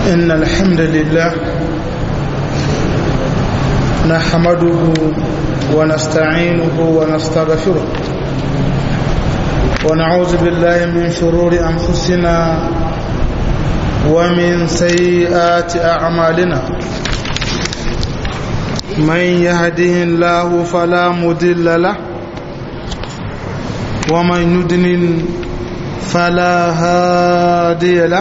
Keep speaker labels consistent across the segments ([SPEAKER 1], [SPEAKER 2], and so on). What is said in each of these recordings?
[SPEAKER 1] إن الحمد لله نحمده ونستعينه ونستغفره ونعوذ بالله من شرور أنفسنا ومن سيئات أعمالنا من يهده الله فلا مضل له ومن يدلل فلا هادي له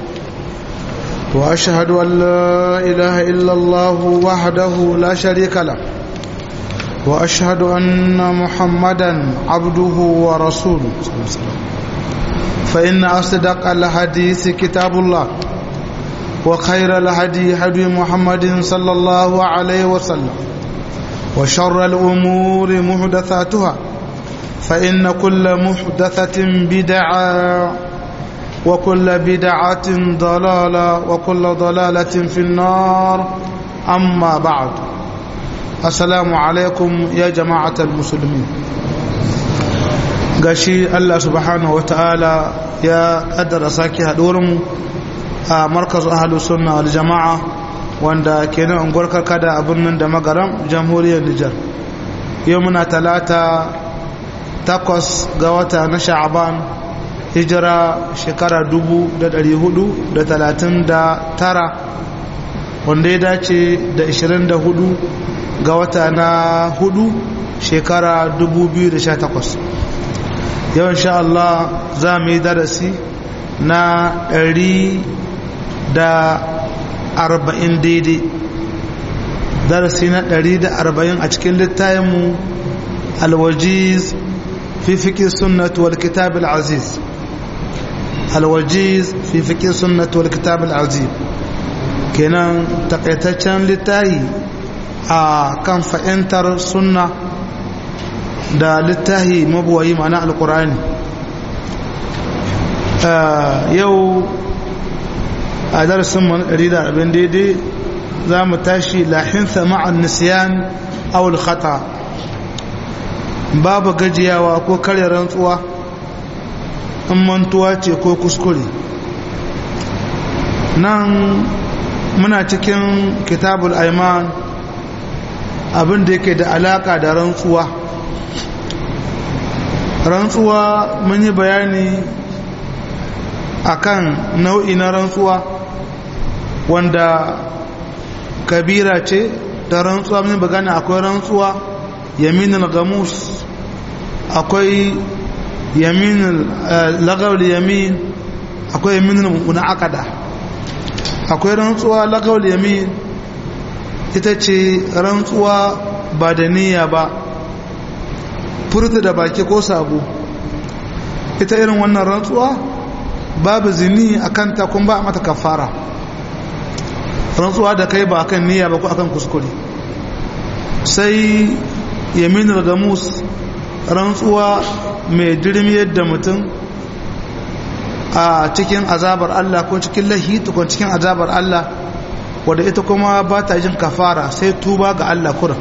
[SPEAKER 1] وأشهد أن لا إله إلا الله وحده لا شريك له وأشهد أن محمدا عبده ورسوله فإن أصدق الحديث كتاب الله وخير الهدي هدي محمد صلى الله عليه وسلم وشر الأمور محدثاتها فإن كل محدثة بدعة وكل بدعة ضلالة وكل ضلالة في النار أما بعد السلام عليكم يا جماعة المسلمين gashi Allah subhanahu wa ta'ala ya kaddara sake haɗuwarmu a markazin ahalus sunna wal jama'a wanda ke nan unguwar karkada a birnin da magaram jamhuriyar Nijar yau muna talata takwas ga wata na sha'aban hijira shekara dubu da dari hudu da talatin da tara wanda ya dace da ishirin da hudu ga wata na hudu shekara dubu biyu da sha takwas yau insha Allah za mu yi darasi na ɗari da arba'in daidai darasi na ɗari da arba'in a cikin littayenmu alwajiz fi fiƙi sunnatu wal kitab al-aziz alwajiz fi fiƙi sunnatu wal kitab al-aziz kenan takaitaccen littayi a kan fa'intar sunna da littahi mabuwayi ma'ana alkur'ani yau a darasin abin daidai za mu tashi lahinsa ma'an nisiyan awul khata babu gajiyawa ko karya rantsuwa in mantuwa ce ko kuskure nan muna cikin kitabul aiman abin da yake da alaka da rantsuwa rantsuwa mun yi bayani akan nau'i na rantsuwa wanda kabira ce da rantsuwa mun bagana akwai rantsuwa yaminul gamus akwai yaminul lagawul yamin akwai yaminul munaqada akwai rantsuwa lagawul yamin ita ce rantsuwa ba da niyya ba furta da baki ko sabo ita irin wannan rantsuwa babu zini a kanta kun ba mata kafara rantsuwa da kai ba akan niyya ba ko akan kuskure sai yaminul gamus rantsuwa mai dirmiyar da mutum a cikin azabar Allah ko cikin lahitu ko cikin azabar Allah wadda ita kuma ba ta jin kafara sai tuba ga Allah kurin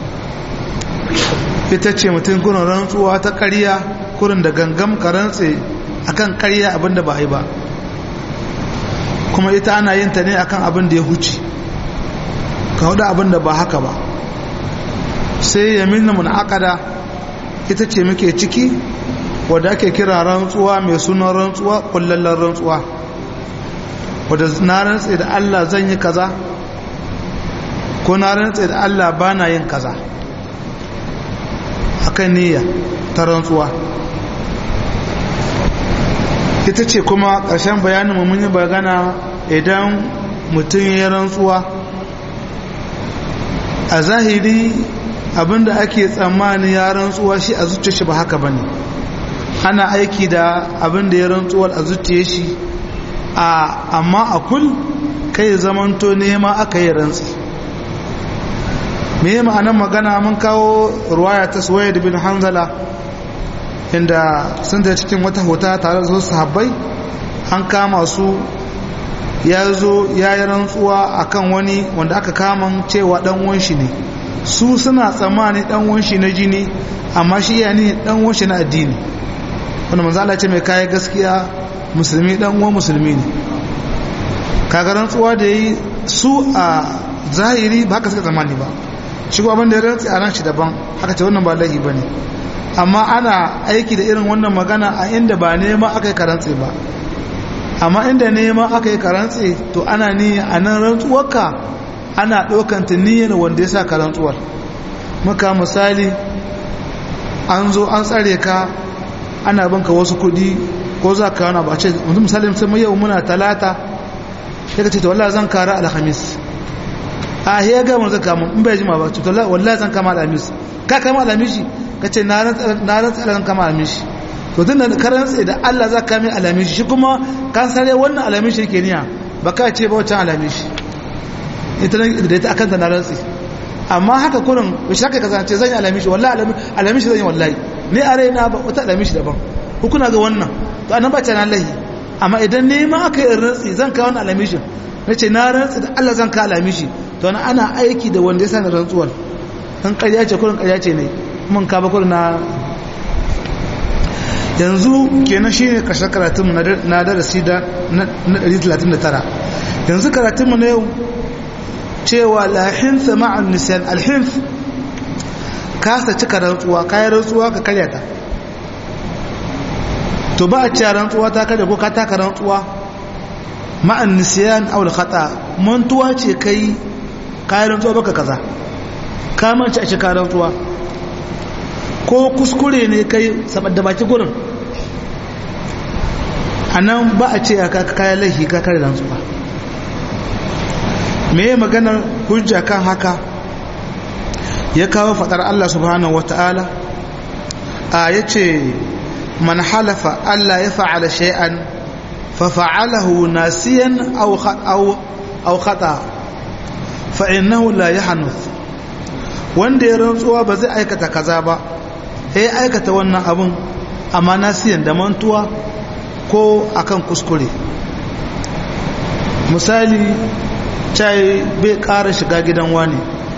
[SPEAKER 1] ita ce mutum kurin rantsuwa ta ƙarya kurin da gangam ka rantse akan ƙarya abinda ba yi ba kuma ita ana yin ta ne akan abin da ya huce ka hudu abin da ba haka ba sai yamin mun akada ita ce muke ciki wadda ake kira rantsuwa mai sunan rantsuwa kullallen rantsuwa wadda na rantse da Allah zan yi kaza ko na rantse da Allah ba na yin kaza akan niyya ta rantsuwa ita ce kuma ƙarshen bayanin mun yi bagana idan mutum ya rantsuwa a zahiri abinda ake tsammani ya rantsuwa shi a zuciya shi ba haka bane ana aiki da abinda ya rantsuwar a zuciya shi a amma a kul kai zamanto nema aka yi rantsi me ma'anar magana mun kawo ruwaya ta suwaid bin hanzala inda sun da cikin wata hota tare da su sahabbai an kama su ya zo ya yi rantsuwa akan wani wanda aka kama cewa dan wanshi ne su suna tsammani dan wanshi na jini amma shi ya ne dan wanshi na addini wanda manzo Allah ce mai kai gaskiya musulmi dan uwan musulmi ne kaga rantsuwa da yi su a zahiri ba haka suka zamani ba shi ko abin da ya rantsi a ran shi daban haka ce wannan ba laifi ba ne amma ana aiki da irin wannan magana a inda ba nema aka yi karantse ba amma inda nema aka yi karantse to ana ni a nan rantsuwarka ana ɗaukanta niyyar wanda ya sa ka rantsuwar muka misali an zo an tsare ka ana banka wasu kudi ko za ka wani ba ce mutum misali sai yau muna talata ya ka ce ta wallah zan kara alhamis a ya ga mun zaka mun in bai jima ba to wallahi zan kama alhamis ka kama alhamis ka ce na rantsa zan kama alhamis to tun da karan tsaye da Allah za ka mai alhamis shi kuma kan sare wannan alhamis yake niya ba ka ce ba wancan alhamis ita da ita akan ta na rantsi amma haka kurin bai shaka ka zance zan yi alamishi wallahi alamishi zan yi wallahi ni a raina ba wata alamishi daban hukuna ga wannan to anan ba ta na lahi amma idan ne ma aka yi rantsi zan kawo wani alamishin na ce na rantsi da Allah zan kawo alamishi to na ana aiki da wanda ya sa na rantsuwar dan ƙarya ce kurin ƙarya ce ne mun ka ba kurin na yanzu kenan shine kashe karatunmu na darasi da na 139 yanzu karatunmu na yau cewa lahinsa ma'an nisan alhinf kasa cika rantsuwa kayan rantsuwa ka karya ta to ba a cewa rantsuwa ta karya ko ka taka rantsuwa ma'an nisan aul khata mantuwa ce kai kayan rantsuwa baka kaza ka manci a cika rantsuwa ko kuskure ne kai saboda baki gurin a nan ba a ce ka kayan laifi ka karya rantsuwa me maganar hujja kan haka ya kawo fadar Allah subhanahu wata'ala a yace man halafa Allah ya fa'ala shay'an fa fa'alahu nasiyan aw aw aw khata fa innahu la yahnuth wanda ya rantsuwa ba zai aikata kaza ba sai aikata wannan abun amma nasiyan da mantuwa ko akan kuskure misali cai bai ƙara shiga gidan wani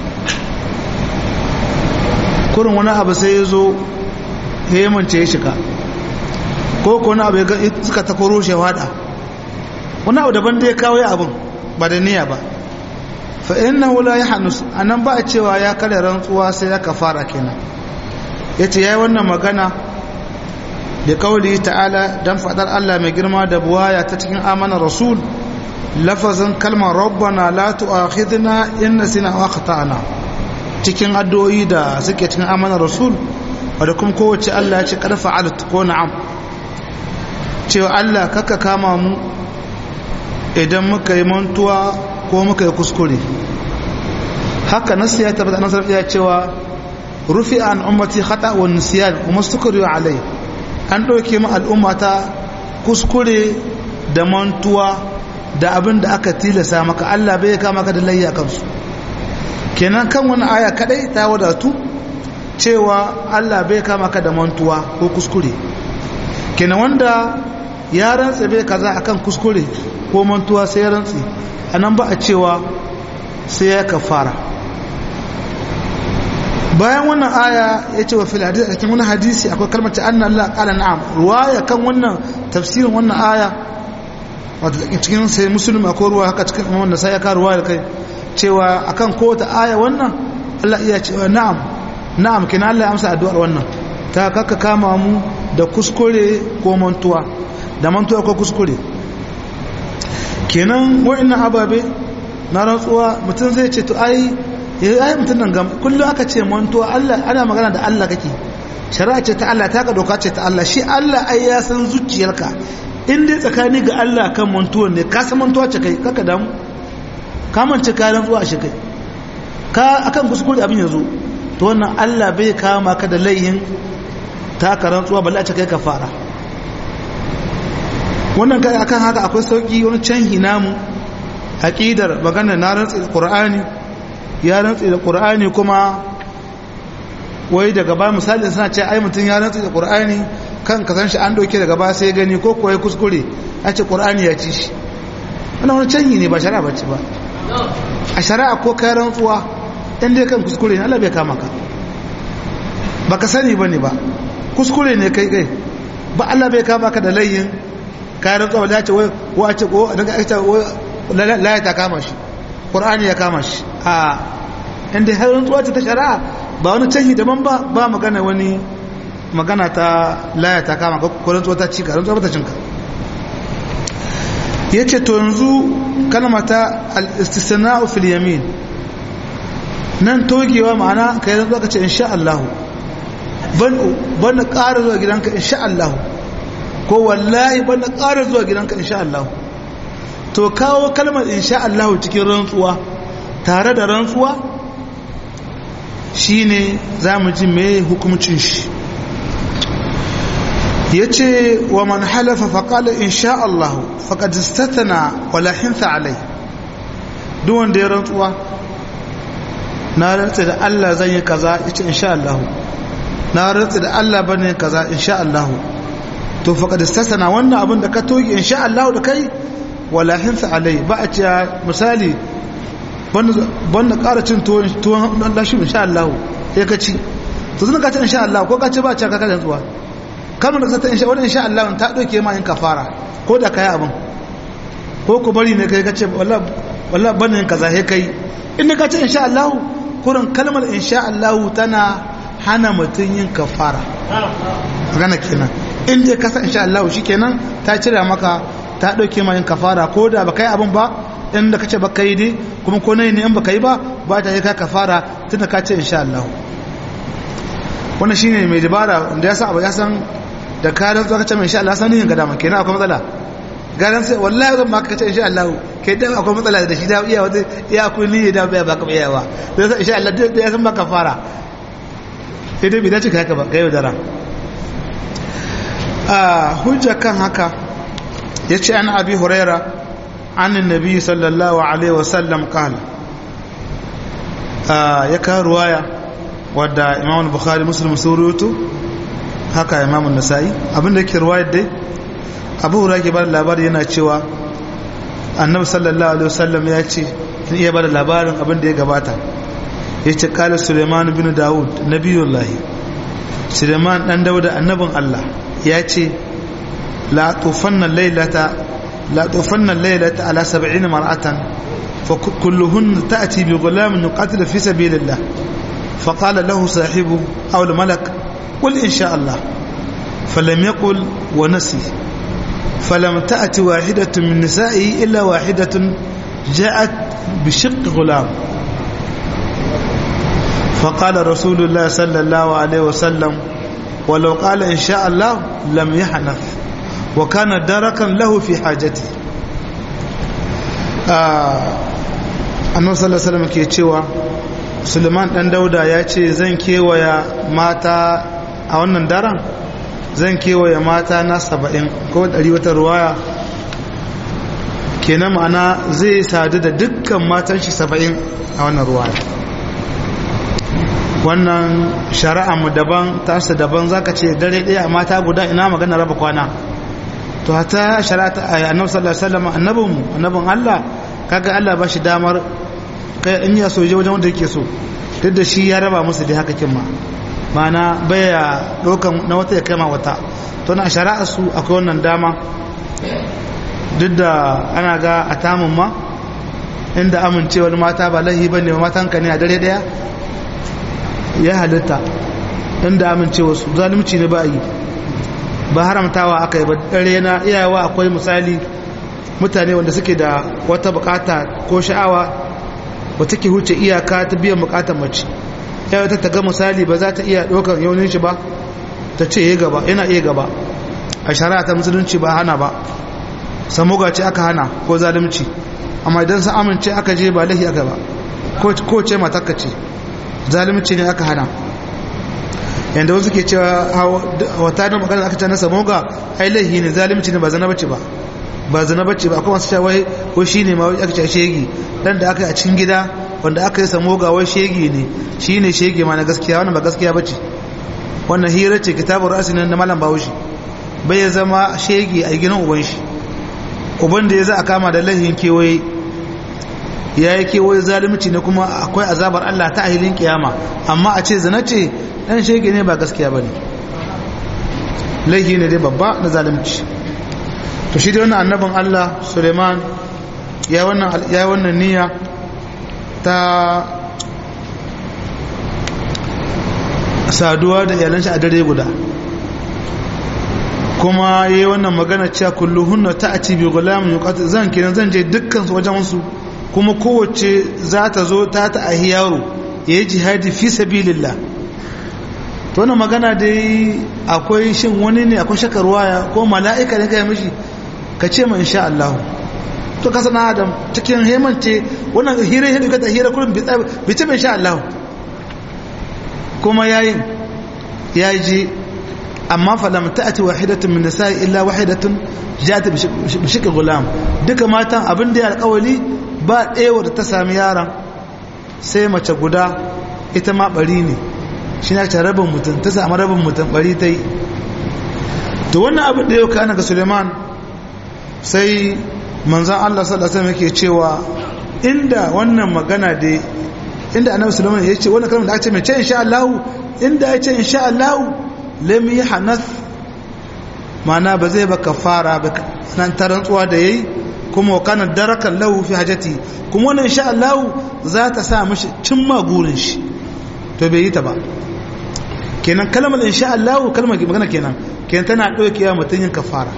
[SPEAKER 1] kurin wani abu sai ya zo ya yi mance ya shiga ko ko wani abu ya suka ta koro shi wada wani abu daban da ya kawo ya abin ba da niyya ba fa inna wula ya hannus a nan ba a cewa ya kare rantsuwa sai ya kafara kenan ya ce ya yi wannan magana da kawali ta'ala don faɗar allah mai girma da buwaya ta cikin amanar rasul lafazin kalmar rabbana la tu'akhidna in nasina wa akhtana cikin addu'o'i da suke cikin amanar rasul wanda kuma kowace Allah ya ce kad fa'alat ko na'am cewa Allah kaka kama mu idan muka yi mantuwa ko muka yi kuskure haka nasu ya tabbata nasar ya cewa rufi an ummati khata wa nisyan kuma sukuru alai an dauke mu al'ummata kuskure da mantuwa da abin da aka tilasa maka Allah bai kama ka da layya kansu kenan kan wani aya kadai ta wadatu cewa Allah bai kama ka da mantuwa ko kuskure kenan wanda ya rantsa bai kaza akan kuskure ko mantuwa sai ya rantsi anan ba a cewa sai ya kafara bayan wannan aya ya ce wa fil hadisi a cikin wani hadisi akwai kalmar ta anna Allah qala na'am ruwaya kan wannan tafsirin wannan aya wato cikin sai musulun akwai ruwa haka cikin imam da sai ya karuwa da kai cewa akan kowace aya wannan Allah iya cewa na'am na'am kina Allah ya amsa addu'ar wannan ta kaka kama mu da kuskure ko mantuwa da mantuwa ko kuskure kenan wa'annan ababe na rantsuwa mutum zai ce to ai yayi ai mutum nan gam kullum aka ce mantuwa Allah ana magana da Allah kake shari'a ce ta Allah ta ka doka ce ta Allah shi Allah ai ya san zuciyarka in dai tsakani ga Allah kan mantuwan ne ka san mantuwa ce kai kaka damu ka mance ka rantsuwa shi kai ka akan kuskure abin yazo to wannan Allah bai kama ka da laihin ta ka rantsuwa balle a ce kai ka fara wannan kai akan haka akwai sauki wani canhi namu aqidar magana na rantsi da Qur'ani ya rantsi da Qur'ani kuma wai daga ba misali suna ce ai mutum ya rantsi da Qur'ani kan ka san shi an doke daga ba sai gani ko kuwa kuskure a ce ƙur'ani ya ci shi wannan wani canyi ne ba shari'a ba ce ba a shari'a ko kayan rantsuwa in dai kan kuskure ne Allah bai kama ka ba ka sani ba ne ba kuskure ne kai kai ba Allah bai kama ka da layin kayan rantsuwa ba ce wai wa ce ko daga aka ce laya ta kama shi ƙur'ani ya kama shi a inda har rantsuwa ta shari'a ba wani canji daban ba ba magana wani magana ta laya ta kama ko rantsuwa ta cika rantsuwa ta cinka ya ce to yanzu kalmata al-istisna'u fil yamin nan togewa ma'ana ka yi rantsuwa ka ce insha Allah ban ƙara zuwa gidanka insha Allah ko wallahi ban ƙara zuwa gidanka insha Allah to kawo kalmar insha Allah cikin rantsuwa tare da rantsuwa shine za mu ji mai hukumcin shi ya ce wa man halafa faƙala insha Allah faƙad istatana wala hinsa alai duk wanda ya rantsuwa na rantsa da Allah zan yi kaza ya ce insha Allah na rantsa da Allah bane kaza insha Allah to faƙad istatana wannan abin da ka toge insha Allah da kai wala hinsa alai ba a ce misali banda ƙara cin tuwon lashi insha Allah ya ka ci to zan ka ci insha Allah ko ka ci ba ci ka kada zuwa kalmar da ta insha wannan insha Allah ta dauke ma in kafara ko da kai abin ko ku bari ne kai ka ce wallahi wallahi banda yin kaza he kai in ka ci insha Allah kurin kalmar insha Allah tana hana mutun yin kafara magana kenan in dai ka san insha Allah shikenan ta cire maka ta dauke ma yin kafara ko da ba kai abin ba inda kace baka yi dai kuma ko nayi ne in baka yi ba ba ta yi ka kafara tunda ka ce insha Allah wannan shine mai dabara da yasa abu ya san da ka dan zuwa kace mai insha Allah san yin gadama kenan akwai matsala garan sai wallahi zan maka kace insha Allah kai dan akwai matsala da shi da iya wata iya akwai niyya da ba baka iya ba dan sai insha Allah da ya san maka fara sai dai bai dace ka haka ba kai dara a hujja kan haka yace an abi hurairah عن النبي صلى الله عليه وسلم قال يكا رواية ودى إمام البخاري مسلم سوريوتو haka imamun nasa'i abinda yake ruwayar dai abu hura ke bada labari yana cewa annabi sallallahu alaihi wasallam ya ce in iya bada labarin abin da ya gabata ya ce kala suleiman bin dawud nabiyullahi suleiman dan dauda annabin allah ya ce la tufanna lailata لا طوفن الليلة على سبعين مرأة فكلهن تأتي بغلام يقاتل في سبيل الله فقال له صاحبه أو الملك قل إن شاء الله فلم يقل ونسي فلم تأتي واحدة من نسائه إلا واحدة جاءت بشق غلام فقال رسول الله صلى الله عليه وسلم ولو قال إن شاء الله لم يحنث وكان دركا له في حاجته annabi sallallahu alaihi wasallam ke cewa Suleiman dan Dauda ya ce zan kewaya mata a wannan daren zan kewaya mata na 70 ko 100 wata ruwaya kenan ma'ana zai sadu da dukkan matan shi 70 a wannan ruwaya wannan shari'a mu daban tasa daban zaka ce dare daya mata guda ina magana raba kwana to hata shari'ata annabi sallallahu alaihi wasallam annabin mu annabin Allah kaga Allah ba shi damar kai in ya so je wajen wanda yake so duk da shi ya raba musu da haka kin ma mana baya dokan na wata ya kai ma wata to na shari'a su akwai wannan dama duk da ana ga a tamun ma inda amincewar mata ba lahi bane ba matan ka ne a dare daya ya halitta inda amincewar su zalunci ne ba yi ba haramtawa aka yi ba dare na iyawa akwai misali mutane wanda suke da wata bukata ko sha'awa ba take huce iyaka ta biyan bukatar mace ya ta ga misali ba za ta iya ɗaukar yaunin shi ba ta ce ya gaba yana iya gaba a shari'a ta musulunci ba hana ba samuga ce aka hana ko zalunci amma idan sun amince aka je ba lahi aka ba ko ce matakka ce zalunci ne aka hana yanda wasu ke cewa wata da magana aka ce na samoga ai laihi ne zalimci ne ba zana bace ba ba zana bace ba kuma su ce wai ko shine ma wai aka ce shegi dan da aka yi a cikin gida wanda aka yi samoga wai shegi ne shine shegi ma na gaskiya wannan ba gaskiya bace wannan hira ce kitabur rasin na malam bahaushe bai ya zama shegi a gidan uban shi uban da ya za a kama da laihin kewaye ya yi kewaye zalimci ne kuma akwai azabar Allah ta ahilin kiyama amma a ce zana ce dan shege ne ba gaskiya bane laihi ne dai babba na zalunci to shi da wannan annabin Allah Suleiman ya wannan ya wannan niyya ta saduwa da iyalan shi a dare guda kuma yayi wannan magana cewa kulluhunna ta'ati bi gulamin yuqat zan kiran zan je dukkan su wajen su kuma kowace za ta zo ta ta ahi yaro yayi jihadi fi sabilillah to wannan magana dai akwai shin wani ne akwai shakar waya ko mala'ika ne kai mishi ka ce ma insha Allah to ka sana adam cikin hemance wannan hira hira ka ta hira kullum bi ce insha Allah kuma yayin yaji amma falam ta'ati wahidatun min nisa'i illa wahidatun ja'at bi shikl gulam duka matan abin da ya alƙawali ba ɗaya da ta sami yaron sai mace guda ita ma bari ne shi na ta rabin mutum ta sami rabin mutum bari ta yi to wannan abin da yau kana ga Suleiman sai manzan Allah sallallahu alaihi wasallam yake cewa inda wannan magana da inda annabi Suleiman ya ce wannan kalmar da aka ce mai ce insha Allah inda ya ce insha Allah lam yahnath mana ba zai ba kafara ba nan tarantsuwa da yayi kuma wa kana darakan lahu fi hajati kuma wannan insha Allah za ta sa mishi cimma gurin shi to bai yi ta ba kenan kalmar insha Allah kalmar magana kenan kenan tana daukewa mutun yin kafara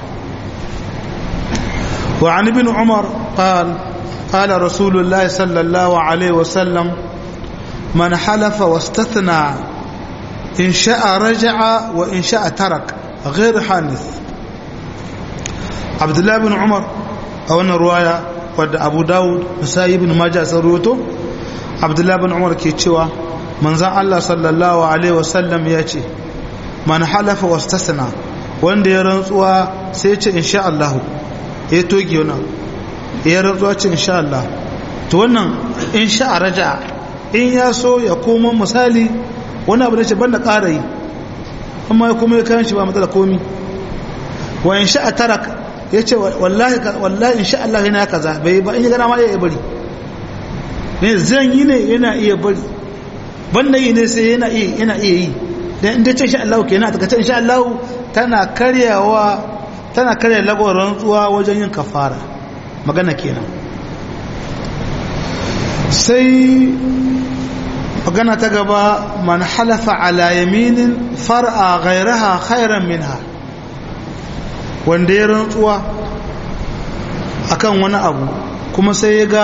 [SPEAKER 1] wa an ibn umar qala qala rasulullah sallallahu alaihi wasallam man halafa wastathna in sha'a raja'a wa in sha'a tarak غير حانث عبد الله بن عمر a wannan ruwaya wadda abu dawud musayi ibn majah sun ruwato abdullahi bin umar ke cewa manzan allah sallallahu alaihi wasallam ya ce man halafa wastasna wanda ya rantsuwa sai ce insha Allah ya toge wani ya rantsuwa ce insha Allah to wannan insha raja in ya so ya koma misali wani abu da ce banda ƙara yi amma ya kuma ya kayan shi ba matsala komi wa insha tarak ya ce wallahi insha Allah yana kaza bai ba in yi gana ma ya bari ne zan yi ne yana iya bari banda yi ne sai yana iya yana iya yi dan inda ce insha Allah kenan ta kace insha Allah tana karyawa tana karya lagos rantsuwa wajen yin kafara magana kenan sai magana ta gaba man halafa ala yaminin far'a ghairaha khairan minha wanda ya rantsuwa akan wani abu kuma sai ya ga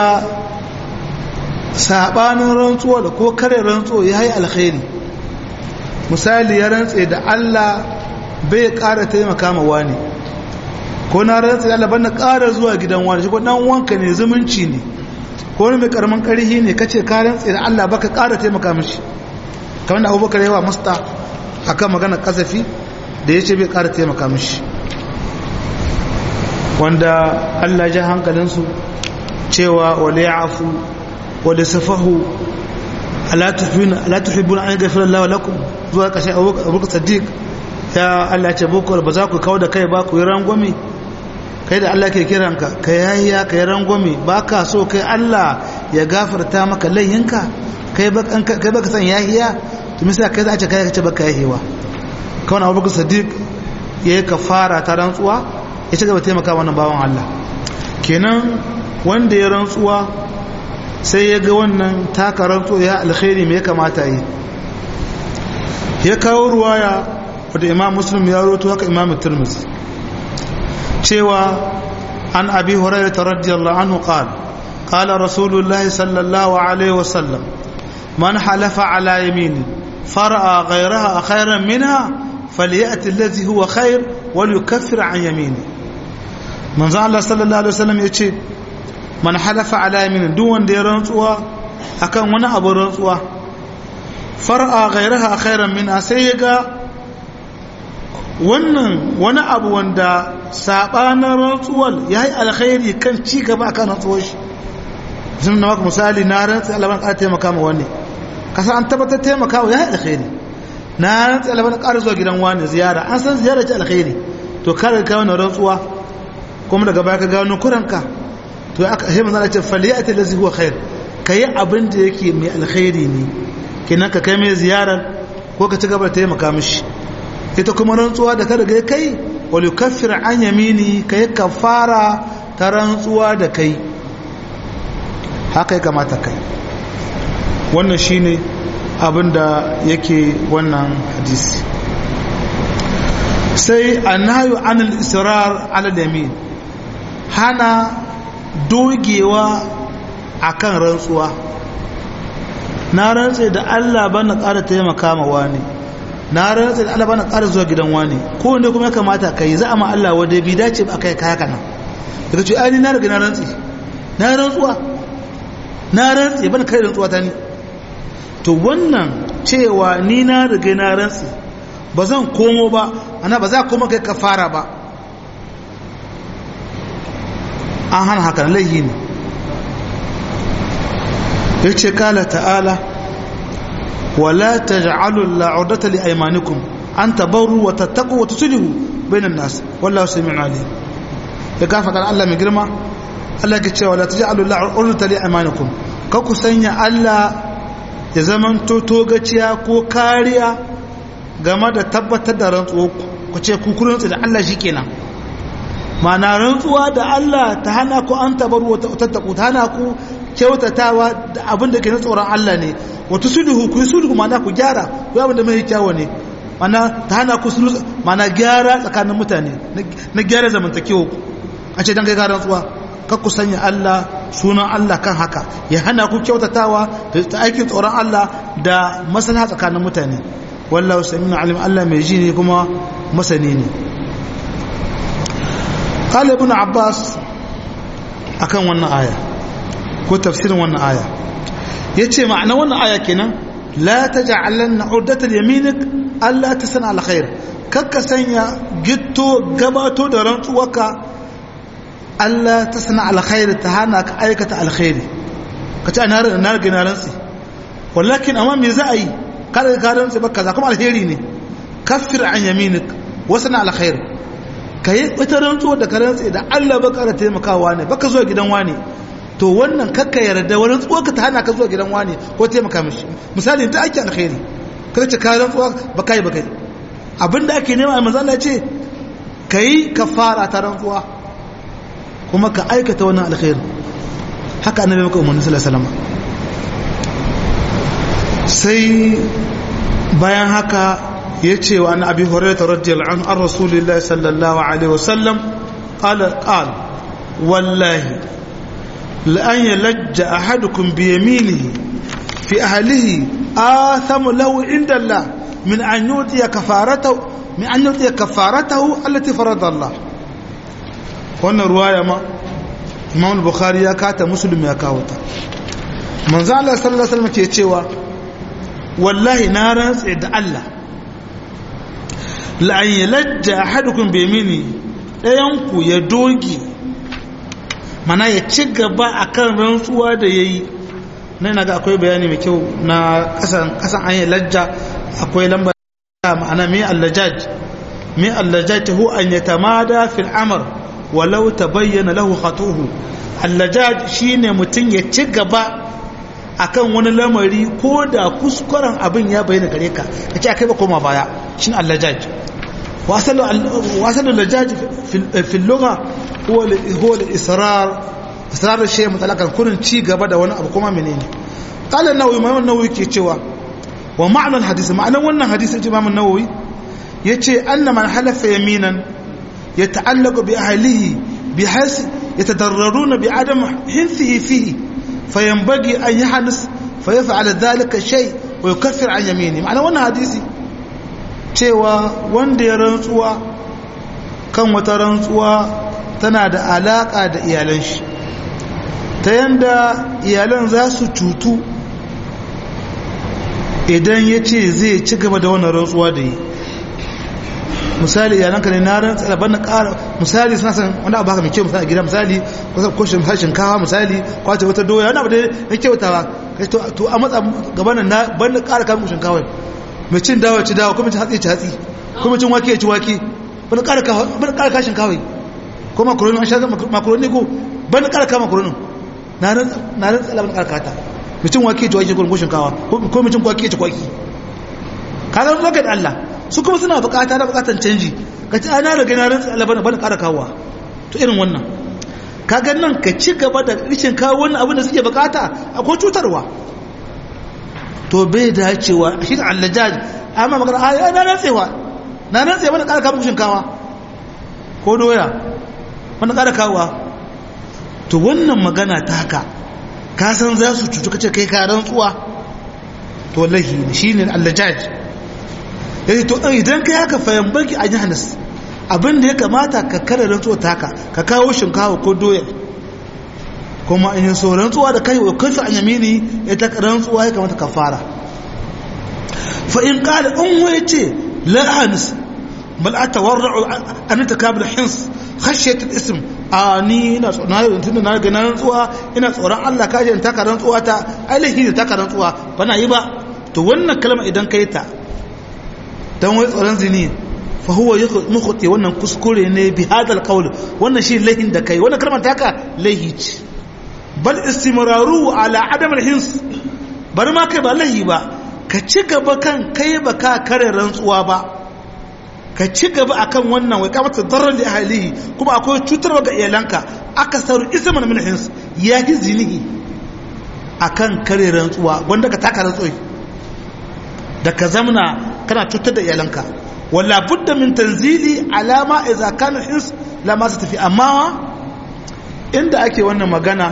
[SPEAKER 1] sabanin rantsuwa da ko kare rantsuwa ya yi alkhairi misali ya rantse da Allah bai ƙara taimaka ma wani ko na rantse da Allah bana ƙara zuwa gidan wani shi ko dan wanka ne zumunci ne ko wani mai karamin ƙarhi ne kace ka rantse da Allah baka ƙara taimaka mishi kamar da Abubakar yawa musta akan magana kasafi da yace bai ƙara taimaka mishi wanda Allah ja hankalinsu cewa wale ya afu wale safahu ala tuhibbuna an gafira Allah lakum zuwa kashe abubakar sadiq ya Allah ce boko ba za ku kawo da kai ba ku yi rangwame kai da Allah ke kiranka ka yayiya ka yi rangwame ba ka so kai Allah ya gafarta maka layinka kai baka san yahiya to misali kai za a ce kai ka ce baka yahiwa kawai abubakar sadiq ya yi kafara ta rantsuwa ya ci gaba taimaka wannan bawan Allah kenan wanda ya rantsuwa sai ya ga wannan taka rantsuwa ya alkhairi mai kamata yi ya kawo ruwaya wadda imam muslim ya roto haka imam turmus cewa an abi hurairah radiyallahu anhu qala qala rasulullahi sallallahu alaihi wasallam man halafa ala yamini far'a ghayraha khayran minha falyati alladhi huwa khayr wal yukaffir an yamini manzo Allah sallallahu alaihi wasallam yace man halafa ala yamin duk wanda ya rantsuwa akan wani abu rantsuwa far'a ghayraha khairan min sai yaga wannan wani abu wanda sabanin rantsuwar yayi alkhairi kan ci gaba akan rantsuwar shi sun na maka misali na rantsa Allah ban ƙara taimaka ma wani kasa an tabbatar taimaka wa yayi alkhairi na rantsa Allah ban ƙara zuwa gidan wani ziyara an san ziyara ce alkhairi to kare ka wannan rantsuwa kuma daga baya ka gano kuranka to aka sai manzo ce faliyati allazi huwa khair kai abin da yake mai alkhairi ne kenan ka kai mai ziyarar ko ka ci gaba da taimaka mishi ita kuma rantsuwa da ka riga kai wal yukaffir an yamini kai kafara ta rantsuwa da kai haka ya kamata kai wannan shine abin da yake wannan hadisi sai annahu anil israr ala yamin hana dogewa akan rantsuwa na rantse da Allah bana ƙara taimaka ma wani na rantse da Allah bana ƙara zuwa gidan wani ko wanda kuma ya kamata kai za a ma Allah wadda bi dace ba kai kaya kana daga ce ai na riga na rantse na rantsuwa na rantse bana kai rantsuwa ta ni to wannan cewa ni na riga na rantse ba zan komo ba ana ba za koma kai kafara ba an hana haka laihi ne ya ce kala ta'ala wala ta ja'alu la'udata li aimanikum an tabaru wa tattaku wa tusulihu bainan nas wallahu sami'un alim ya gafa kan Allah mai girma Allah ke cewa la taj'alu la'udata li aimanikum ka ku sanya Allah ya zaman to togaciya ko kariya game da tabbatar da rantsuwa ku ce ku kurantsu da Allah shikenan ma'ana rantsuwa da Allah ta hana ku an tabaru wa tattaku ta hana ku kyautatawa da abin da ke na tsoron Allah ne wata sulhu ku yi sulhu ma'ana ku gyara ku abin da mai kyawo ne ma'ana ta hana ku sulhu ma'ana gyara tsakanin mutane na gyara zamantakewa ku a ce dan kai garan tsuwa kar ku sanya Allah sunan Allah kan haka ya hana ku kyautatawa da aikin tsoron Allah da maslaha tsakanin mutane wallahu sami'un alim Allah mai ji ne kuma masani ne قال ابن عباس akan wannan aya ko tafsirin wannan aya yace ma'ana wannan aya kenan la taj'alanna uddatan yaminik alla tasna al khair kakka sanya gitto gabato da rantsuwaka alla tasna al khair ta hana ka aikata al khairi kace ana na ga na rantsi wallakin amma me za a yi kada ka rantsi ba kaza kuma alheri ne kaffir an yaminik wasna al khair kai ita rantsuwa da ka rantsi da Allah baka da taimakawa ne baka zo gidan wani to wannan kakka yarda wani tsuwa ka ta hana ka zuwa gidan wani ko taimaka mishi misali ta ake alkhairi kada ce kayan tsuwa ba kai ba kai abinda ake nema a manzo Allah ce kai kafara ta rantsuwa kuma ka aikata wannan alkhairi haka annabi maka umarni sallallahu alaihi wasallam sai bayan haka ya ce wa annabi hurairah radiyallahu anhu an rasulillahi sallallahu alaihi wasallam qala qala wallahi لأن يلج أحدكم بيمينه في أهله آثم له عند الله من أن يؤتي كفارته من أن يؤتي كفارته التي فرض الله وأن رواية ما إمام البخاري يا كاتا مسلم يا كاوتا من زال الله صلى الله عليه وسلم كيتشيوا والله نارا سعد الله لأن يلج أحدكم بيمينه لا ينكو يدوغي mana ya ci gaba a kan rantsuwa da ya yi na yana ga akwai bayani mai kyau na kasan an yi lajja akwai lambar ma'ana mai allajaj mai allajaj ta hu an yi tamada fil amar walau ta bayyana lahu khatuhu allajaj shine mutum ya ci gaba akan wani lamari ko da kuskuren abin ya bayyana gare ka ya ce akai ba koma baya shine allajaj wasalu allajaj fil lugha هو هو الإصرار إصرار الشيء مطلقا كون شيء gaba da wani abu kuma menene قال النووي ما النووي ke cewa wa ma'anar hadisi ma'anar wannan hadisin Imam an-Nawawi yace anna man halafa yaminan yata'allaqu bi ahlihi bihayth yatadarraruna bi adam hinsihi fihi fayanbaghi an yahnis fayaf'al dhalika shay wa yukaffir an yamini ma'anar wannan hadisi cewa wanda ya rantsuwa kan wata rantsuwa tana da alaƙa da iyalan shi ta yanda iyalan za su cutu idan ya ce zai ci gaba da wannan rantsuwa da yi misali iyalanka ne na rantsa da bana ƙara misali suna san wani abu haka mai kyau misali a gida misali ko shinkawa misali kwace wata doya wani abu da ya kyautawa to a matsa gabanin na bana ƙara kamun shinkawa mai cin dawa ci dawa kuma cin hatsi ci hatsi kuma cin wake ci wake bana ƙara kashin kawai ko makaroni an shaga makaroni ko ban karka makaroni na ran na ran tsala ban karka ta mutum wake to wake ko shinkawa ko mutum kwaki ta kwaki kaga zaka da Allah su kuma suna bukata da bukatan canji kace ana riga na ran tsala ban ban karka kawa to irin wannan kaga nan ka ci gaba da rishin kawo wannan abin da suke bukata akwai cutarwa to bai dacewa shi da allajaj amma magana a na rantsewa na rantsewa wani ƙara kawo shinkawa ko doya wani ƙara kawowa to wannan magana ta haka ka san za su cutu kace kai ka rantsuwa to wallahi shi ne allajaj yace to idan kai haka fayan baki a jahannas abin da ya kamata ka kare rantsuwa ta haka ka kawo shinkawa ko doya kuma in yi so rantsuwa da kai wa kafi an yamini ita rantsuwa ya kamata ka fara fa in qala in waye ce la ahnis bal atawarra'u an takabul hins khashyat al-ism ani ina na tunda na ga rantsuwa ina tsoron Allah kaje in taka rantsuwa ta ailahi ne taka rantsuwa bana yi ba to wannan kalma idan kai ta dan wai tsoron zini fa huwa mukhti wannan kuskure ne bi hadal qawl wannan shi lahin da kai wannan kalmar taka lahi ce bal istimraru ala adam alhins bari ma kai ba lahi ba ka ci gaba kan kai ba ka kare rantsuwa ba ka ci gaba akan wannan wai kamata darar da ahlihi kuma akwai cutarwa ga iyalanka aka saru isman min hins ya yi zinihi akan kare rantsuwa wanda ka taka rantsuwa da ka zamna kana cutar da iyalanka wala budda min tanzili alama idza kana hins la ma tafi amma inda ake wannan magana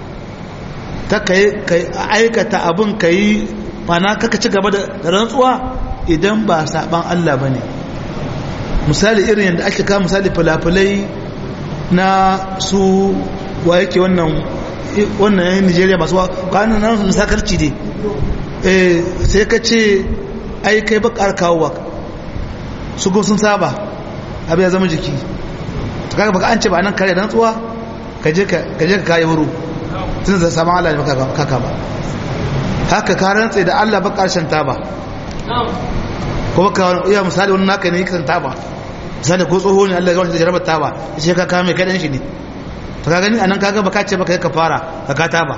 [SPEAKER 1] ta kai aikata abin kai mana kaka ci gaba da rantsuwa idan ba saban Allah bane misali irin yadda ake kawo misali falafalai na su wa yake wannan wannan yan Nigeria masu kwanan nan su sakarci ne eh sai ka ce ai kai bakar kawo su go sun saba abu ya zama jiki kaga baka an ce ba nan kare rantsuwa ka je ka kayi wuro tun da saman Allah ne kaka ba haka ka rantse da Allah ba karshen ta ba ko baka iya misali wani naka ne kan ta ba misali ko tsoho ne Allah ya gawashi da jarabar ta ba ya ce ka kame kaɗan shi ne ta ka gani a nan kaga baka ce baka yi ka fara ka ka ta ba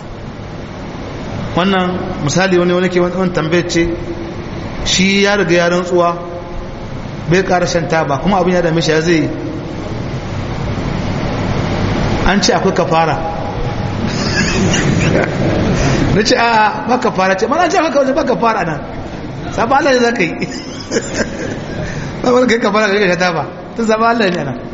[SPEAKER 1] wannan misali wani wani ke wani tambayar ce shi ya riga ya rantsuwa bai karshen ta ba kuma abin ya dame shi ya zai an ce akwai kafara na ce a ba kafara ce mana ce maka wajen ba kafara nan saba Allah ne za ka yi ba wani kai kafara ga shata ba tun saba Allah ne nan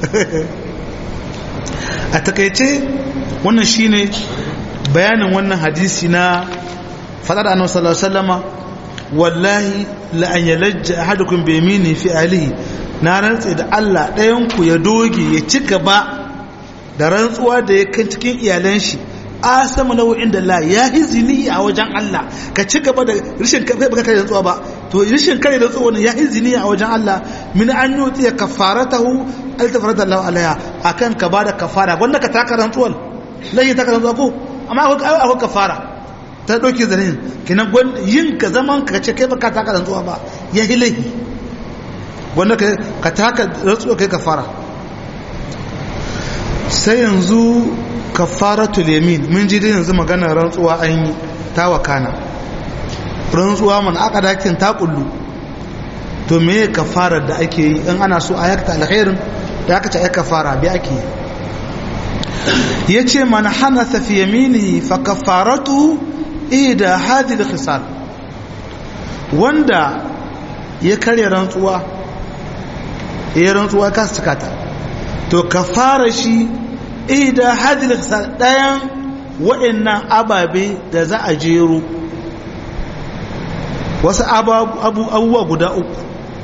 [SPEAKER 1] a takaice wannan shine bayanin wannan hadisi na fadar annabi sallallahu alaihi wasallama wallahi la an yalajja ahadukum bi yamini fi alihi na rantse da Allah ɗayan ku ya doge ya ci gaba da rantsuwa da ya kan cikin iyalan shi asama nau'in da la ya hizini a wajen Allah ka ci gaba da rishin kai baka kare rantsuwa ba to rishin kare rantsuwa ne ya hizini a wajen Allah min an yuti ya kafaratahu al tafarada Allah alaiha akan ka bada kafara wanda ka taka rantsuwar lai taka rantsuwa ko amma akwai akwai kafara ta dauke zanin kinan yin ka zaman ka ce kai baka taka rantsuwa ba ya hilahi wanda ka taka rantsuwa kai kafara sai yanzu kafaratul yamin mun ji da yanzu magana rantsuwa an yi ta wakana rantsuwa man aka dakin ta kullu to me kafarar da ake yi in ana so a yakta alkhairin da aka ce ai kafara bi ake yi yace man hanatha fi yaminihi fa kafaratu ida hadhihi khisal wanda ya karya rantsuwa ya rantsuwa ka sakata to kafara shi ida hadil ɗayan waɗannan ababe da za a jero wasu abubuwa guda uku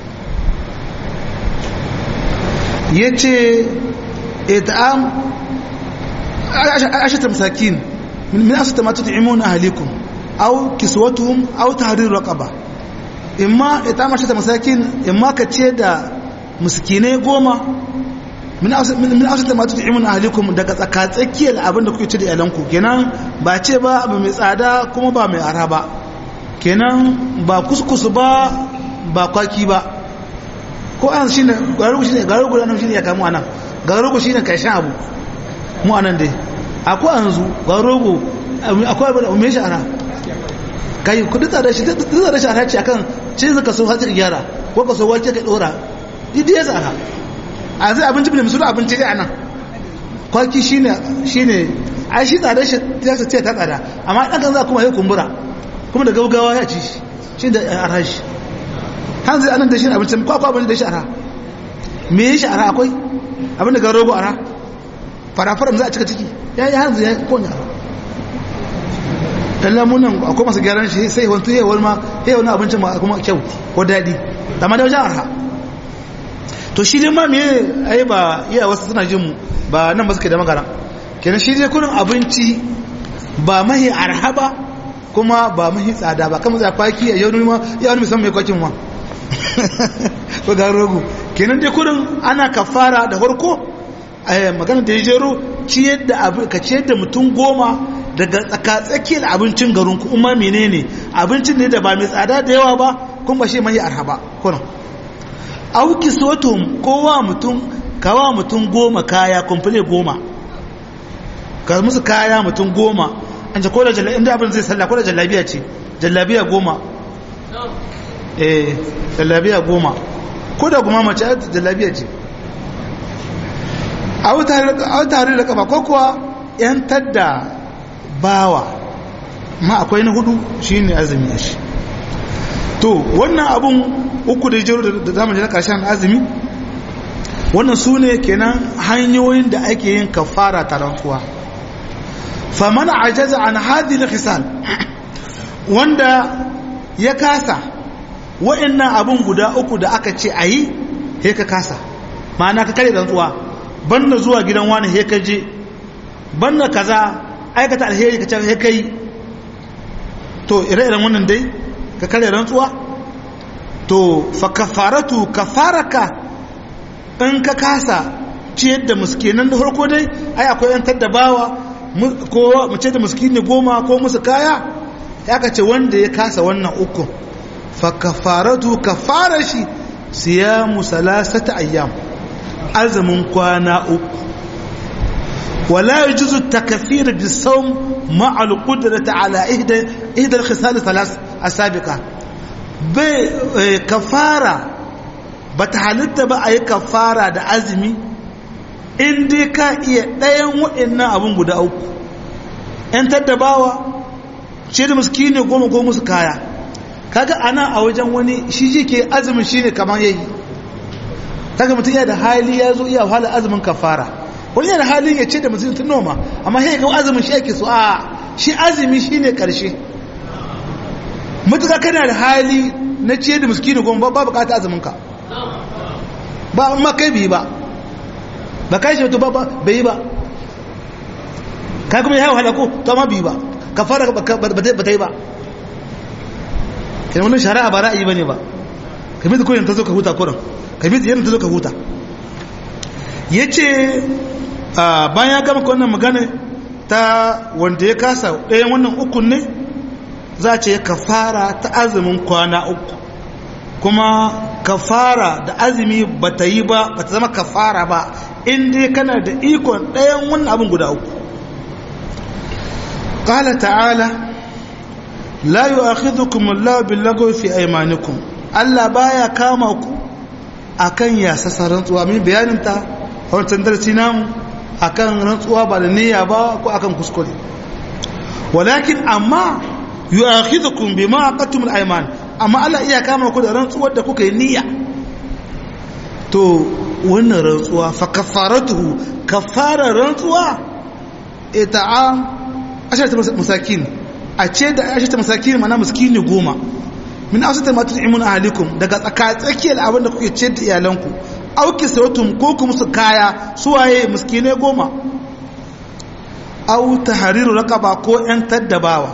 [SPEAKER 1] ya ce ita'am ashata masakin min asata matu ta'imun ahalikum au kiswatuhum au tahrir raqaba imma ita'am ashata masakin imma ka ce da miskinai goma min ausata ma tut'imun ahlikum daga tsakatsakiyar abinda kuke ci da iyalanku kenan ba ce ba abu mai tsada kuma ba mai ara ba kenan ba kuskusu ba ba kwaki ba ko an shine garugu shine garugu nan shine ya kamu anan garugu shine karshen abu mu anan dai akwai anzu garugu akwai abu mai shi ara kai kudi tsada shi tsada shi ara ce akan ce zaka so hatsi gyara ko ka so wake ka dora didi ya tsara a zai abinci bin musulun abinci dai a nan kwaki shine shine ai shi tsada shi ya ce ta tsada amma dan kan za kuma ya kumbura kuma da gaugawa ya ci shi shi da arha shi hanzu anan da shi abincin kwakwa abin da shi arha me ya shi arha akwai abin da ga rogo arha farafaram za a cika ciki ya yi hanzu ya konya arha dan lamunan akwai masu gyaran shi sai wani tuye wani ma ya wani abincin ma kuma kyau ko daɗi amma da wajen arha to shi dai ma me ai ba iya wasu suna jin mu ba nan ba suke da magana kenan shi dai kurin abinci ba mahi arha ba kuma ba mahi tsada ba kamar za kwaki a yau ma ya wani musamman mai kwakin ma ko ga rogo kenan dai kurin ana kafara da farko magana da ya jero ciyar da abin ka ciyar da mutum goma daga tsakatsakiyar abincin garin ku umma menene abincin ne da ba mai tsada da yawa ba kuma ba shi mahi arha ba kurin auki sotum kowa mutum kawa mutum goma kaya kumfule goma ka musu kaya mutum goma an ce ko da jallabiya inda abin zai sallah ko da jallabiya ce jallabiya goma eh jallabiya goma ko da kuma mace jallabiya ce a tare da kafa ko kuwa yantar da bawa ma akwai na hudu shine azumi a shi to wannan abun uku da jiro da zamu na karshen azumi wannan su ne kenan hanyoyin da ake yin kafara ta rantsuwa faman ajaza an hadhihi al wanda ya kasa wa'annan abun guda uku da aka ce ayi he ka kasa ma'ana ka kare rantsuwa banda zuwa gidan wani he ka je banda kaza aikata alheri ka ce he kai to ire-iren wannan dai ka kare rantsuwa to fa kafaratu kafaraka in ka kasa ciyar da muskinan da farko dai ai akwai yantar da bawa ko mu ce da muskini goma ko musu kaya ya ka ce wanda ya kasa wannan uku fa kafaratu kafara shi siyamu salasata ayyam azumin kwana uku wala yajuzu takfir bisawm ma'a al-qudrati ala ihda ihda al-khisal thalath asabiqa bai kafara ba ta halitta ba a yi kafara da azumi in dai ka iya ɗayan waɗannan abin guda uku ‘yan tattabawa ce da muskini goma goma musu kaya kaga ana a wajen wani shi ji ke azumin shi ne kamar yayi kaga mutum yana da hali ya zo iya wahala azumin kafara wani yana da halin ya ce da mutum tun noma amma sai ga azumin shi ake so a shi azumi shi ne ƙarshe mutuka kana da hali na ce da muskini goma ba bukata azuminka ba amma kai bi ba ba kai shi ba bai yi ba kai kuma ya wahala ko to amma bi ba ka fara ba ta yi ba kai wannan shari'a ba ra'ayi bane ba kai mai koyin ta zo ka huta kuran kai mai yana ta zo ka huta yace bayan ya gama wannan magana ta wanda ya kasa ɗayan wannan ukun ne za a ce kafara ta azumin kwana uku kuma kafara da azumi ba ta yi ba ba ta zama kafara ba inda kana da ikon ɗayan wannan abin guda uku ƙala ta'ala la yi akhidhukum Allah billago fi aymanikum Allah baya kama ku akan yasasa rantsuwa min bayanin ta a wancan darasi namu akan rantsuwa ba da niyya ba ko akan kuskure walakin amma yu'akhidhukum bima aqadtum al-ayman amma Allah iya kama ku da rantsuwar da kuka yi niyya to wannan rantsuwa fa kafaratuhu kafara rantsuwa ita'am ashata masakin a ce da ashata masakin mana miskini goma min asata ma tut'imun ahlikum daga tsaka tsakiyar abin da kuke ce da iyalanku auki sautum ko ku musu kaya suwaye miskine goma au tahriru raqaba ko yan taddabawa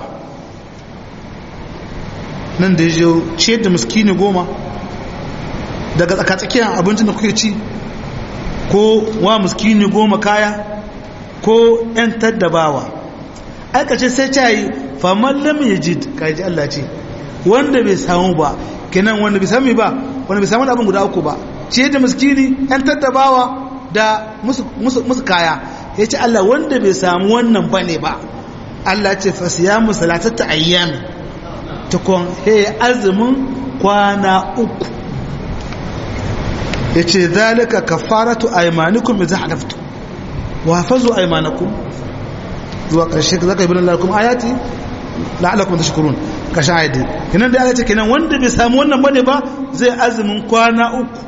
[SPEAKER 1] nan da ya ce da miskini goma daga tsakatsakiyar abincin da kuke ci ko wa miskini goma kaya ko 'yan taddabawa aikace sai ta yi faman lam ya ji kaji Allah ce wanda bai samu ba kenan wanda bai sami ba wanda bai samu abin guda uku ba ce da miskini 'yan taddabawa da musu kaya ya ce Allah wanda bai samu wannan ba ne ba Allah ce fasiyamu salatatta ayyami tukun he azumin kwana uku ya ce zalika kafaratu aimanikum idza halaftu wa hafazu aymanakum zuwa ƙarshe zaka yi lakum ayati la'alakum tashkurun kashin ayati kenan da Allah ce kenan wanda bai samu wannan bane ba zai azumin kwana uku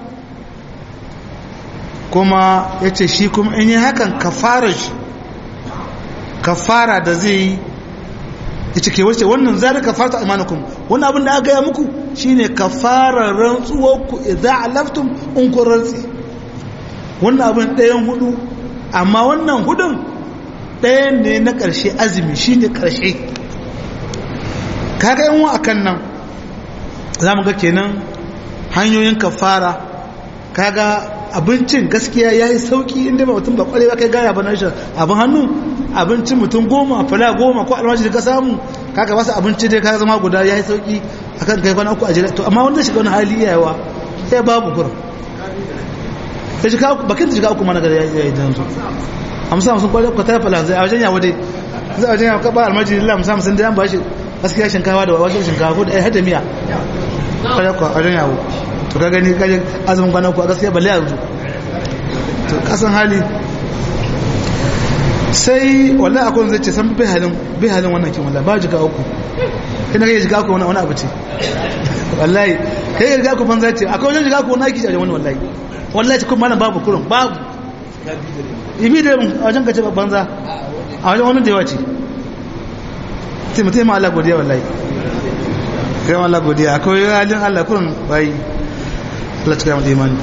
[SPEAKER 1] kuma yace shi kuma in yi hakan kafara shi kafara da zai yi yace ke wace wannan zalika farta imanukum wannan abin da aka gaya muku shine kafara rantsuwar ku idza alaftum in kun rantsi wannan abin ɗayan hudu amma wannan hudun ɗayan ne na ƙarshe azumi shine ƙarshe kaga yan akan nan za mu ga kenan hanyoyin kafara kaga abincin gaskiya ya yi sauki inda ba mutum ba kware ba kai gaya ba na shi abin hannu abincin mutum goma fala goma ko almashi da ka samu kaga ba su abinci dai ka zama guda ya yi sauki akan kai kwana uku a jira to amma wanda shiga wani hali yawa sai babu kurin ya shiga uku bakin da shiga uku mana gada ya yi jansu hamsin hamsin kwanar kwatar fala zai a wajen yawo dai zai a wajen yawo kaba almashi da hamsin hamsin da yan ba shi gaskiya shinkawa da wajen shinkawa ko da ya hada miya kwanar kwa wajen yawo to ka gani kaje azumin kwana ku a gaskiya balle yanzu to kasan hali sai wallahi akwai zai ce san bai halin bai halin wannan kin wallahi ba jiga uku kina kai jiga uku wani abu ce wallahi kai jiga uku banza ce akwai wajen jiga uku wani aiki a wani wallahi wallahi ce kuma malam babu kurun babu ibi da a wajen ka ce banza a wajen wani da yawa ce sai mutum ma Allah godiya wallahi kai ma Allah godiya akwai halin Allah kurun bai Allah cika mu imani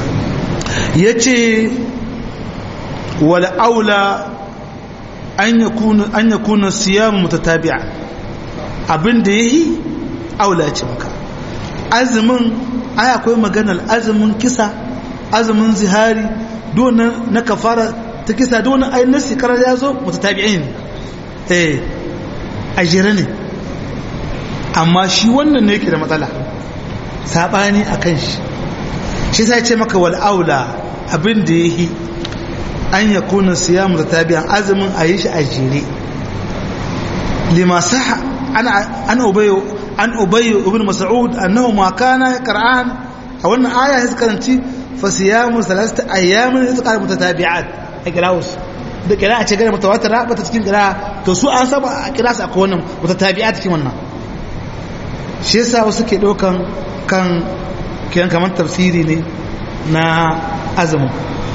[SPEAKER 1] yace wal aula an yakuna an yakuna siyam mutatabi'a abinda yayi aula ce maka azumin ai akwai maganar azumin kisa azumin zihari dona na kafara ta kisa dona ai nasi karar ya zo mutatabi'in eh ajira ne amma shi wannan ne yake da matsala sabani akan shi shi sai ce maka wal aula abin da yayi an yakuna siyamu da tabi'an azumin ayi shi a jere lima sah ana an ubayyu an ubayyu ibn mas'ud annahu ma kana qur'an a wannan aya ya karanci fa siyamu salasata ayyamin yatqal mutatabi'at a kiraus da kira a ce gane mutawatir ba ta cikin kira to su an saba a kira su akwai wannan mutatabi'at cikin wannan shi yasa wasu ke daukan kan kiyan kamar tafsiri ne na azumin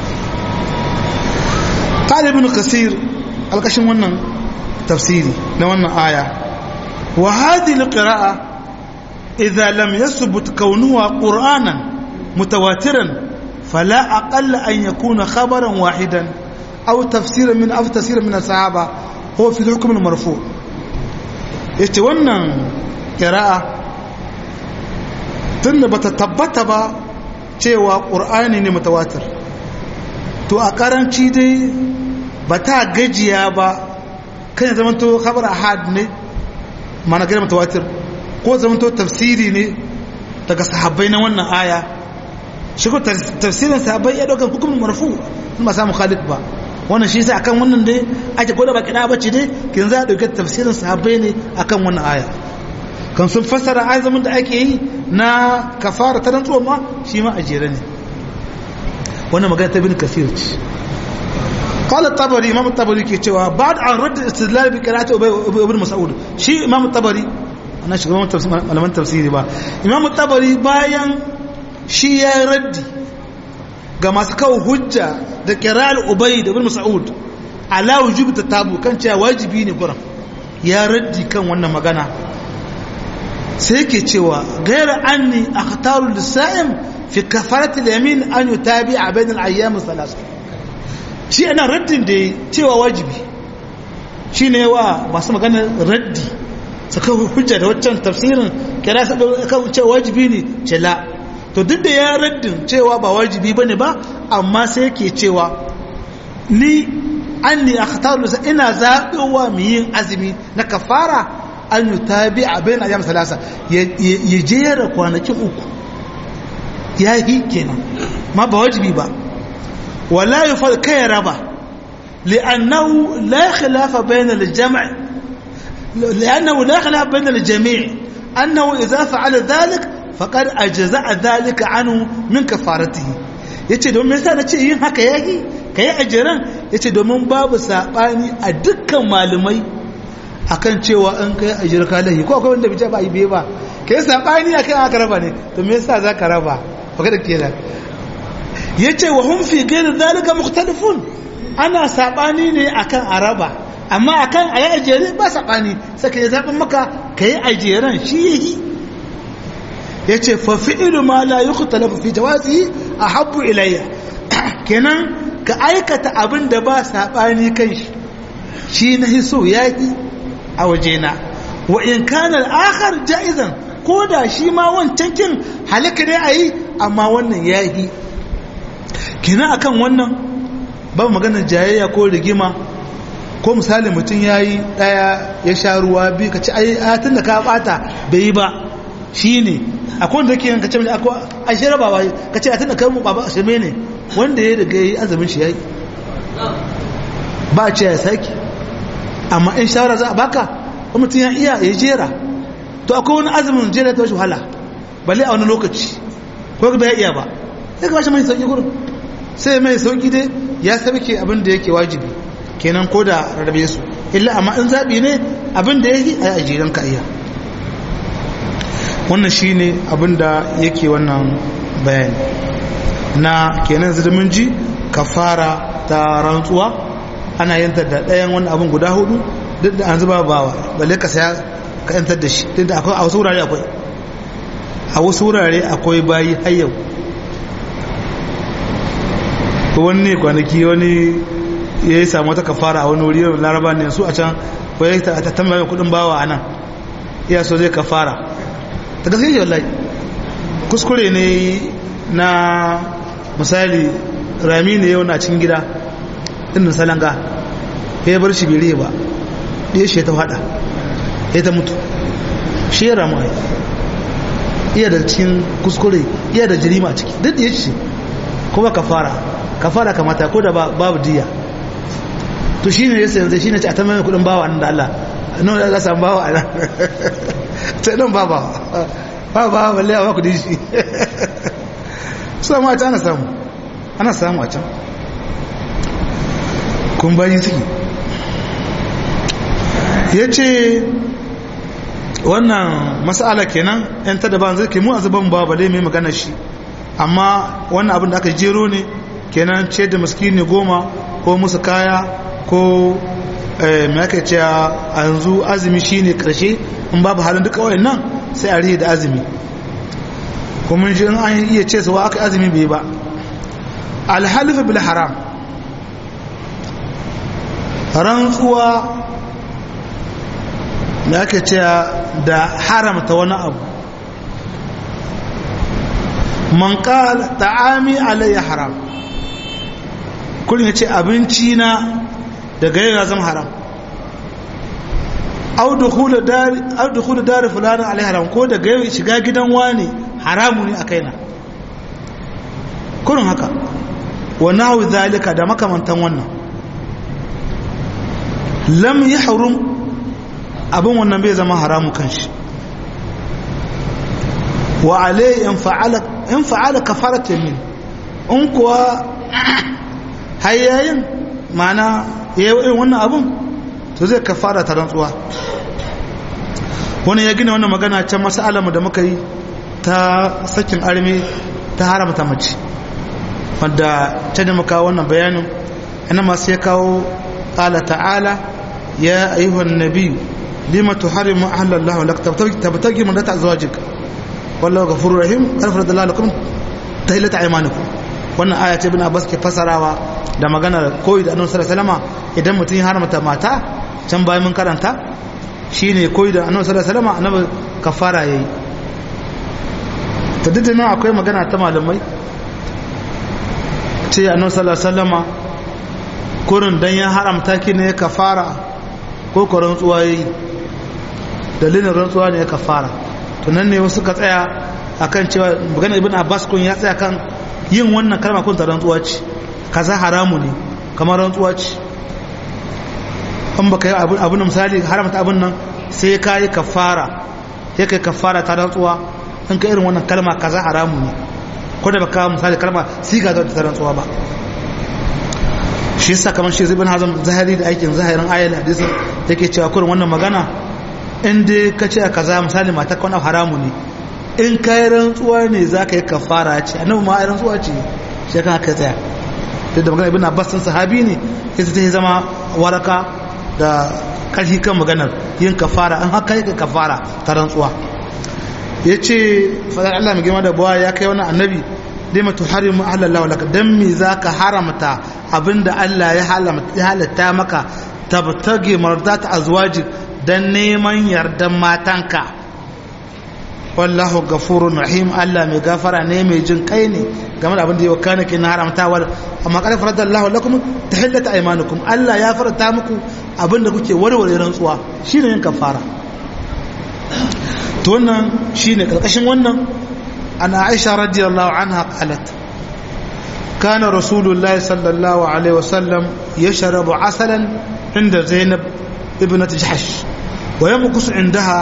[SPEAKER 1] talibin kasir alkashin wannan tafsiri na wannan aya wa hadhihi alqira'a idza lam yathbut kaunuha qur'anan mutawatiran fala aqalla an yakuna khabaran wahidan aw tafsiran min aw tafsiran min as-sahaba huwa fi hukm al-marfu' yace wannan qira'a tunda bata tabbata ba cewa ƙur'ani ne mutawatir to a ƙaranci dai ba ta gajiya ba kan zama to khabar ahad ne mana gina mutawatir ko zama to tafsiri ne daga sahabbai na wannan aya shi ko tafsirin sahabbai ya ɗaukar hukumin marfu in ba samu khalid ba wannan shi sai akan wannan dai ake gwada ba kiɗa bace dai kin za a ɗauki tafsirin sahabbai ne akan wannan aya kan sun fassara azumin da ake yi na kafara ta rantsuwa ma shi ma a jere ne wannan magana ta bin kafir ce qala tabari imam tabari ke cewa ba'd an radd istidlal bi qira'ati ibn mas'ud shi imam tabari ana shi malaman tafsiri ba imam tabari bayan shi ya raddi ga masu kawo hujja da qira'al ubay da ibn mas'ud ala wujubi tatabu kan cewa wajibi ne gurin ya raddi kan wannan magana sai ke cewa gaira anni akhtaru lisa'im fi kafarati al-yamin an yutabi'a bain al-ayyam thalath shi ana raddin da cewa wajibi shine wa masu magana raddi saka hujja da waccan tafsirin kira sa kan cewa wajibi ne ce la to duk da ya raddin cewa ba wajibi bane ba amma sai yake cewa ni anni akhtaru lisa'im ina zaɓowa mu yin azumi na kafara an yi tabi a bayan ayyam salasa ya jera kwanakin uku ya yi kenan ma ba wajibi ba wala yi fal kai raba li'annahu la khilafa bayna al-jam' li'annahu la khilafa bayna al-jami' annahu idza fa'ala dhalik faqad ajza'a dhalika anhu min kafaratihi yace don me yasa nace yin haka yayi kai ajiran yace domin babu sabani a dukkan malumai akan cewa an kai ajir kalahi ko akwai wanda bai ba yi ba kai sabani akan aka raba ne to me yasa zaka raba baka da kenan yace wa hum fi ghayr zalika mukhtalifun ana sabani ne akan araba amma akan ayi ajere ba sabani sai kai zabin maka kai ajeran shi yi yace fa fi'lu ma la yukhtalafu fi jawazihi ahabbu ilayya kenan ka aikata abin da ba sabani kan shi shi na hiso yaki a wajena wa in kana al-akhar jaizan ko da shi ma wancan kin halaka ne ayi amma wannan yayi kina akan wannan ba maganar jayayya ko rigima ko misali mutum yayi daya ya sha ruwa bi ka ci ai tun da ka bata bai yi ba shine akwai wanda yake yanka ce akwai a shi raba ba ka ce tun da kai mu baba shirme ne wanda ya riga yi azumin shi yayi ba a ce ya saki amma in shawara za a baka ko mutum ya iya ya jera to akwai wani azumin jera ta wasu wahala balle a wani lokaci ko ba ya iya ba sai ka bashi mai sauki gurin sai mai sauki dai ya sabke abin da yake wajibi kenan ko da rarrabe su illa amma in zabi ne abin da yake a ajiran ka iya wannan shine abin da yake wannan bayani na kenan zirmin ji kafara ta rantsuwa ana yantar da ɗayan wani abin guda hudu duk da an zuba bawa balle ka saya ka yantar da shi duk da akwai a wasu wurare akwai a wasu wurare akwai bayi har yau wani ne kwanaki wani ya yi samu wata kafara a wani wuri yau laraba ne su a can wai ta tambaye kudin bawa a nan iya so zai kafara ta gaske yi wallahi kuskure ne na misali rami ne yau na cikin gida ɗin salanga ya bar shi bai ba ɗaya shi ta fada ya ta mutu shi ya ramu ai iya da cikin kuskure iya da jirima ciki duk da ya ce kuma kafara kafara kamata ko da babu diya to shi ne yasa yanzu shi ne ce a ta mai kudin bawa nan da Allah nan da za samu bawa a nan sai nan ba ba ba ba balle a baku dishi su ma ta ana samu ana samu a can kun bayi ciki ya ce wannan masala kenan yan ta daban zai ke mu a zaban ba bale mai magana shi amma wannan abin da aka jero ne kenan ce da miskini goma ko musu kaya ko mai aka ce a yanzu azumi shine karshe in babu halin duka wayan nan sai a rihe da azumi kuma shi in an iya ce su wa aka azumi bai ba alhalifa bil haram rantsuwa da aka ce da haramta wani abu man qala ta'ami alayya haram kullum ya ce abinci na daga yau ya zama haram au dukhulu dari au dukhulu dari fulani alayhi haram ko daga yau shiga gidan wani haramu ne a kaina kullum haka wa nahwu zalika da makamantan wannan lam yahrum abin wannan bai zama haramu kanshi wa alayhi in fa'ala in fa'ala kafarat yamin in kuwa hayyayin mana yayin wannan abun to zai kafara ta rantsuwa wani ya gina wannan magana can mas'alamu da muka yi ta sakin arme ta haramta mace wadda ta da muka wannan bayanin ana masu ya kawo ƙala ta'ala ya ayyuhan nabi lima tuharimu ahlallahu lak tabtagi man ta azwajik wallahu ghafurur rahim karfar da lalakum tahillata aymanikum wannan aya ce bin abbas ke fasarawa da maganar koyi da annabi sallallahu alaihi wasallam idan mutum ya haramta mata can bayan mun karanta shine koyi da annabi sallallahu alaihi wasallam annabi kafara yayi to duk nan akwai magana ta malamai ce annabi sallallahu alaihi wasallam kurin dan ya haramta ki ne kafara ko ko rantsuwa yayi dalilin rantsuwa ne ya kafara to nan ne wasu ka tsaya akan cewa magana ibn abbas kun ya tsaya kan yin wannan kalma kun ta rantsuwa ce kaza haramu ne kamar rantsuwa ce an baka yi abin misali haramta abin nan sai ka yi kafara sai ka yi kafara ta rantsuwa in ka irin wannan kalma kaza haramu ne ko da baka misali kalma siga da ta rantsuwa ba shi yasa kamar shi zibin hazam zahiri da aikin zahirin ayal hadisin yake cewa kurin wannan magana in dai ka ce kaza misali mata kwana haramu ne in ka yi rantsuwa ne za ka yi kafara ce annabi ma rantsuwa ce shi kan haka tsaya duk da magana ibn abbas sun sahabi ne sai ta zama waraka da kashi kan maganar yin kafara an haka yi kafara ta rantsuwa ya ce fadar allah mai girma da buwa ya kai wani annabi dai matu harimu ahalallahu laka don me za ka haramta abinda allah ya halatta maka tabtage mardata azwaji don neman yardan matanka wallahu gafurun rahim Allah mai gafara ne mai jin kai ne game da abin da yau kana kin haramtawar amma kada farada Allah lakum tahillata aymanukum Allah ya farata muku abin da kuke warware rantsuwa shine yin kafara to wannan shine karkashin wannan ana Aisha radiyallahu anha qalat كان رسول الله صلى الله عليه وسلم يشرب عسلا عند زينب ابنة جحش ويمكث عندها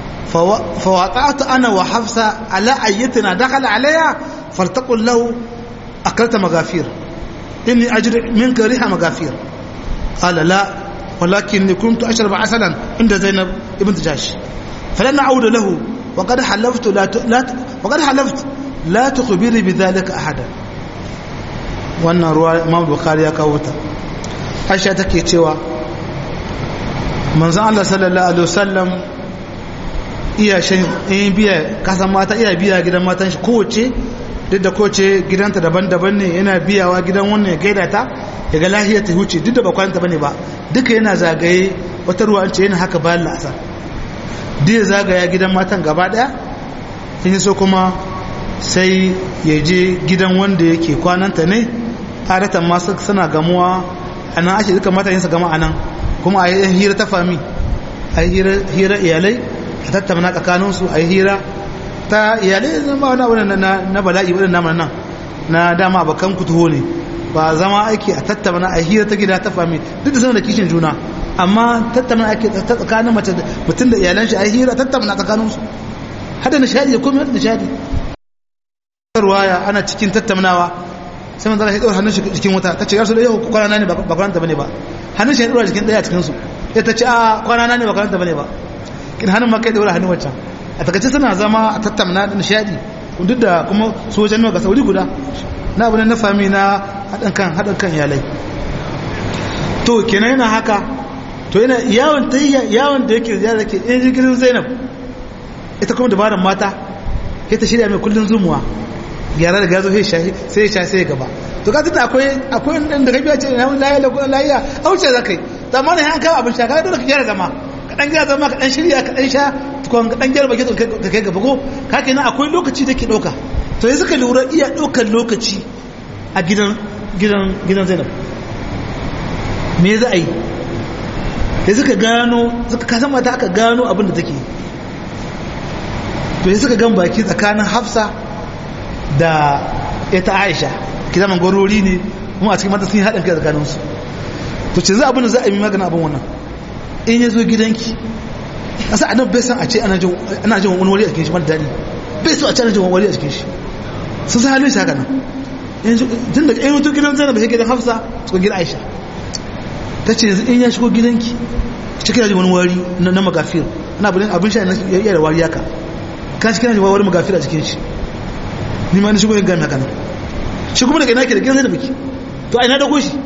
[SPEAKER 1] فوقعت أنا وحفصة على أيتنا دخل عليها فلتقل له أكلت مغافير إني أجري منك ريح مغافير قال لا ولكني كنت أشرب عسلا عند زينب ابن جاش فلن أعود له وقد حلفت لا ت... لا ت... وقد حلفت لا تخبري بذلك أحدا wannan ruwa imam bukhari ya kawo ta aisha take cewa manzon Allah sallallahu alaihi wasallam iya shan in biya kasan mata iya biya gidan matan shi kowace duk da kowace gidanta daban-daban ne yana biyawa gidan wannan ya gaida ta ya ga lahiyar ta huce duk da ba kwanta bane ba duka yana zagaye wata ruwa an ce yana haka bayan la'asar duk ya zagaya gidan matan gaba daya in so kuma sai ya je gidan wanda yake kwananta ne adatan masu suna gamuwa a nan ake duka mata yin su gama a nan kuma a yi hira ta fami a yi hira iyalai a tattauna tsakaninsu a yi hira ta iyalai zama wani abu na bala'i wadda namun nan na dama abokan kutuho ne ba zama aiki a tattauna a hira ta gida ta fami duk da zama da kishin juna amma tattauna ake ta tsakanin mace mutum da iyalan shi a yi hira tattauna tsakaninsu hada nishadi ya komai hada nishadi ruwaya ana cikin tattaunawa sai manzo ya dora hannun shi cikin wuta tace ya rasul yau kwana ne ba kwana bane ba hannun shi ya dora cikin daya cikin su sai tace a kwana ne ba kwana bane ba kin hannun ma kai dora hannun wancan a takaice suna zama a tattauna da nishadi duk da kuma sojan nawa ga sauri guda na abu na fami na haɗin kan haɗin kan iyalai to kenan yana haka to yana yawon tayya yawon da yake ziyara ke in jirgin zainab ita kuma dabaran mata sai ta shirya mai kullun zumuwa gyara da gazo sai shahi sai ya sai gaba to ka tunda akwai akwai inda ka biya ce na lahiya da kuma lahiya auce zakai amma ne an kawo abin sha ka dole ka gyara zama ka dan gyara zama ka dan shirya ka dan sha tukun ka dan gyara baki ka kai gaba ko ka kenan akwai lokaci da ke dauka to yanzu ka lura iya daukar lokaci a gidan gidan gidan Zainab me za a yi yanzu ka gano suka kasan mata aka gano abin da take to yanzu ka gan baki tsakanin Hafsa da ita aisha ki zaman gwarori ne kuma a cikin mata sun yi haɗin kai tsakaninsu to ce za abin da za a yi magana abin wannan in ya zo gidanki asa a nan bai san a ce ana jin wani wari a cikin shi mara daɗi bai so a ce ana jin wani wari a cikin shi sun sa halin shi haka nan tun da ɗan mutum gidan zainab da gidan hafsa su gidan aisha ta ce yanzu in ya shigo gidanki cikin jin wani wari na magafir ana abin sha ya iya da wari haka kan shi kina jin wari magafir a cikin shi ni ma ni shigo yin gami haka nan shi kuma daga ina ke da gidan da biki to a ina dago shi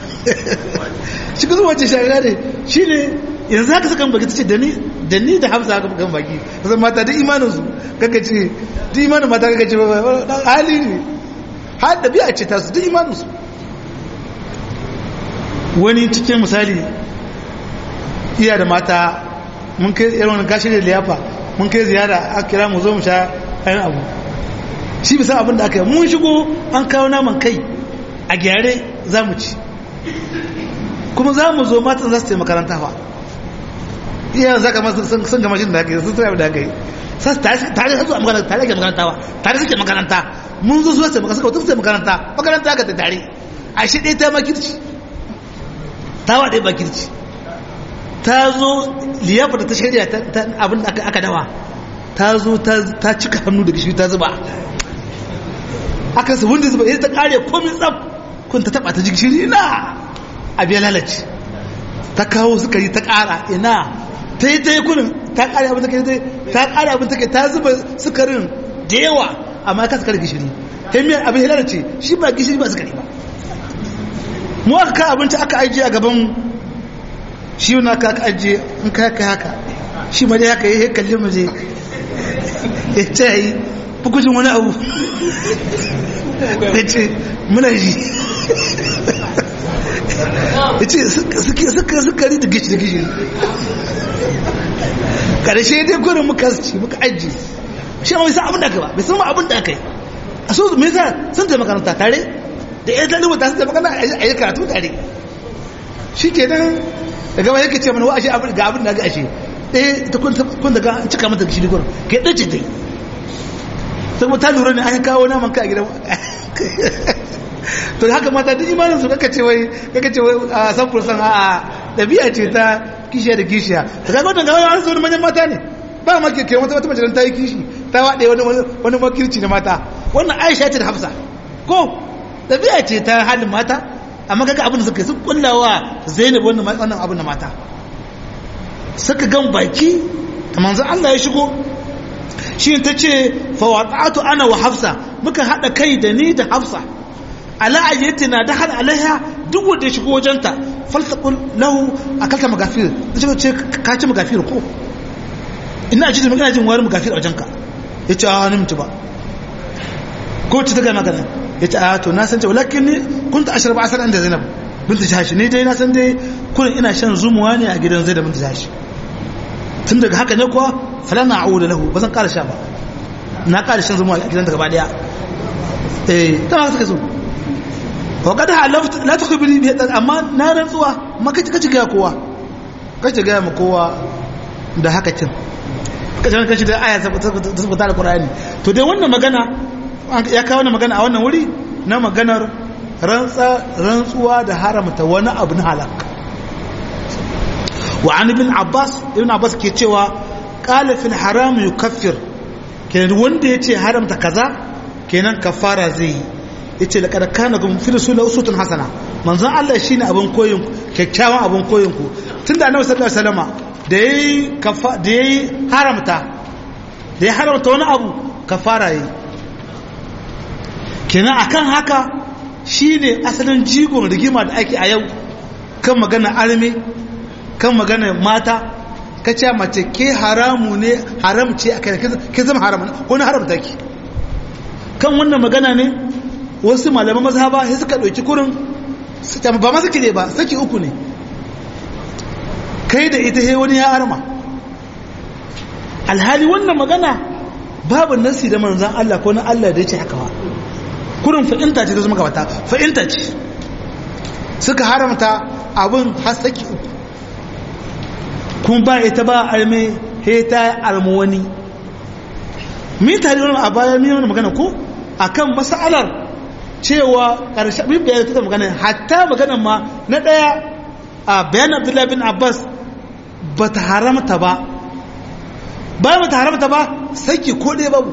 [SPEAKER 1] shi kuma wacce shagara ne shi ne yanzu haka sukan baki ta ce da ni da hamsa haka kan baki kasan mata da imanin su kaka ce duk imanin mata kaka ce dan hali ne har da biya ce ta su duk imanin su wani cikin misali iya da mata mun kai irin gashi da liyafa mun kai ziyara a kira mu zo mu sha ayin abu shi bisa abin da aka yi mun shigo an kawo naman kai a gyare za mu ci kuma za mu zo matan za su taimaka makaranta fa iya za ka masu sun gama shi da aka yi sun tsaye da aka yi tare da zuwa makaranta tare da makaranta ba tare suke makaranta mun zo zuwa taimaka suka wata makaranta makaranta aka ta tare a shi ɗaya ta makirci ta wa ɗaya makirci ta zo liyafa da ta shirya abin da aka dawa ta zo ta cika hannu da gishiri ta zuba aka su wanda zuba ya ta kare komin tsab kun ta taba ta ji gishiri na abu ya lalace ta kawo sukari ta ƙara ina ta yi ta yi kunin ta ƙara abin take ta ƙara abin take ta zuba sukarin da yawa amma ka sukari gishiri ta miyar abin ya lalace shi ba gishiri ba sukari ba mu aka ka abinci aka ajiye a gaban shi wani aka aka ajiye in ka haka haka shi ma dai haka ya kalli mu je ya ce yi bukujin wani abu ya ce muna ji ya ce sukari da gishiri gishiri karshe dai gurin muka ci muka aji shi ma bai san abin da aka ba bai san abin da aka yi a so me yasa sun taimaka makaranta tare da ya ta rubuta sun taimaka a yi karatu tare shi ke nan da gaba yake ce mana wa ashe ga abin da ga ashe ɗaya ta kun daga an cika mata gishiri gurin ke ɗace ta yi sai ta lura ne an kawo naman ka a gidan to haka mata duk imanin su kaka ce wai kaka ce wai a san fursan a dabi'a ce ta kishiya da kishiya to kaga wannan gawa an so wani manyan mata ne ba ma ke kai wata wata mace ta yi kishi ta wade wani wani makirci na mata wannan Aisha ce da Hafsa ko dabi'a ce ta halin mata amma kaga abin da suka sun kullawa Zainab wannan wannan abin na mata suka gan baki da manzo Allah ya shigo shi ta ce fa wata'atu ana wa Hafsa muka hada kai da ni da Hafsa ala ayyatina dakhal alaiha duk wanda ya shigo wajenta faltaqul lahu akalta magafir ce ce ka ci magafir ko ina ji ina jin wayar magafir a wajenka yace a ni mutu ba ko ci daga magana yace a to na san ce walakin ni kunta ashrab asal inda zainab bint jahash ni dai na san dai kullun ina shan zumuwa ne a gidan zainab bint jahash tun daga haka ne kuwa falana a'udu lahu bazan ƙara sha ba na ƙara shan zumuwa a gidan daga ba daya eh ta haka so وقد حلفت لا تخبرني به amma na rantsuwa ma kace kace ga kowa kace ga mu kowa da haka cin kace kace da aya ta tabbata da Qur'ani to dai wannan magana ya kawo wannan magana a wannan wuri na maganar rantsa rantsuwa da haramta wani abu na halak wa an ibn Abbas ibn Abbas ke cewa qala fil haram yukaffir kenan wanda yace haramta kaza kenan kafara zai yi yace laqad kana kum fi rasul uswatun hasana manzon Allah shine abin koyin kyakkyawan abin koyin ku tunda annabi sallallahu alaihi wasallama da yayi kafa da yayi haramta da ya haramta wani abu kafara yi kenan akan haka shine asalin jigon rigima da ake a yau kan magana arme kan magana mata kace mace ke haramu ne haram ce akai ke zama haram ko na haramta ki kan wannan magana ne wasu malaman mazhaba sai suka ɗauki kurin ba ma suke ne ba saki uku ne kai da ita he wani ya arma alhali wannan magana babu nasi da manzan Allah ko na Allah da ya ce haka ba kurin fa'inta ce ta zama gabata fa'inta ce suka haramta abin har saki uku kuma ba ita ba arme he ta arma wani min tare wani a baya min wani magana ko akan masalar cewa ƙarshe bin bayan ta magana hatta maganan ma na ɗaya a bayan abdullahi bin abbas ba ta haramta ba bayan ba ta haramta ba saki ko ɗaya babu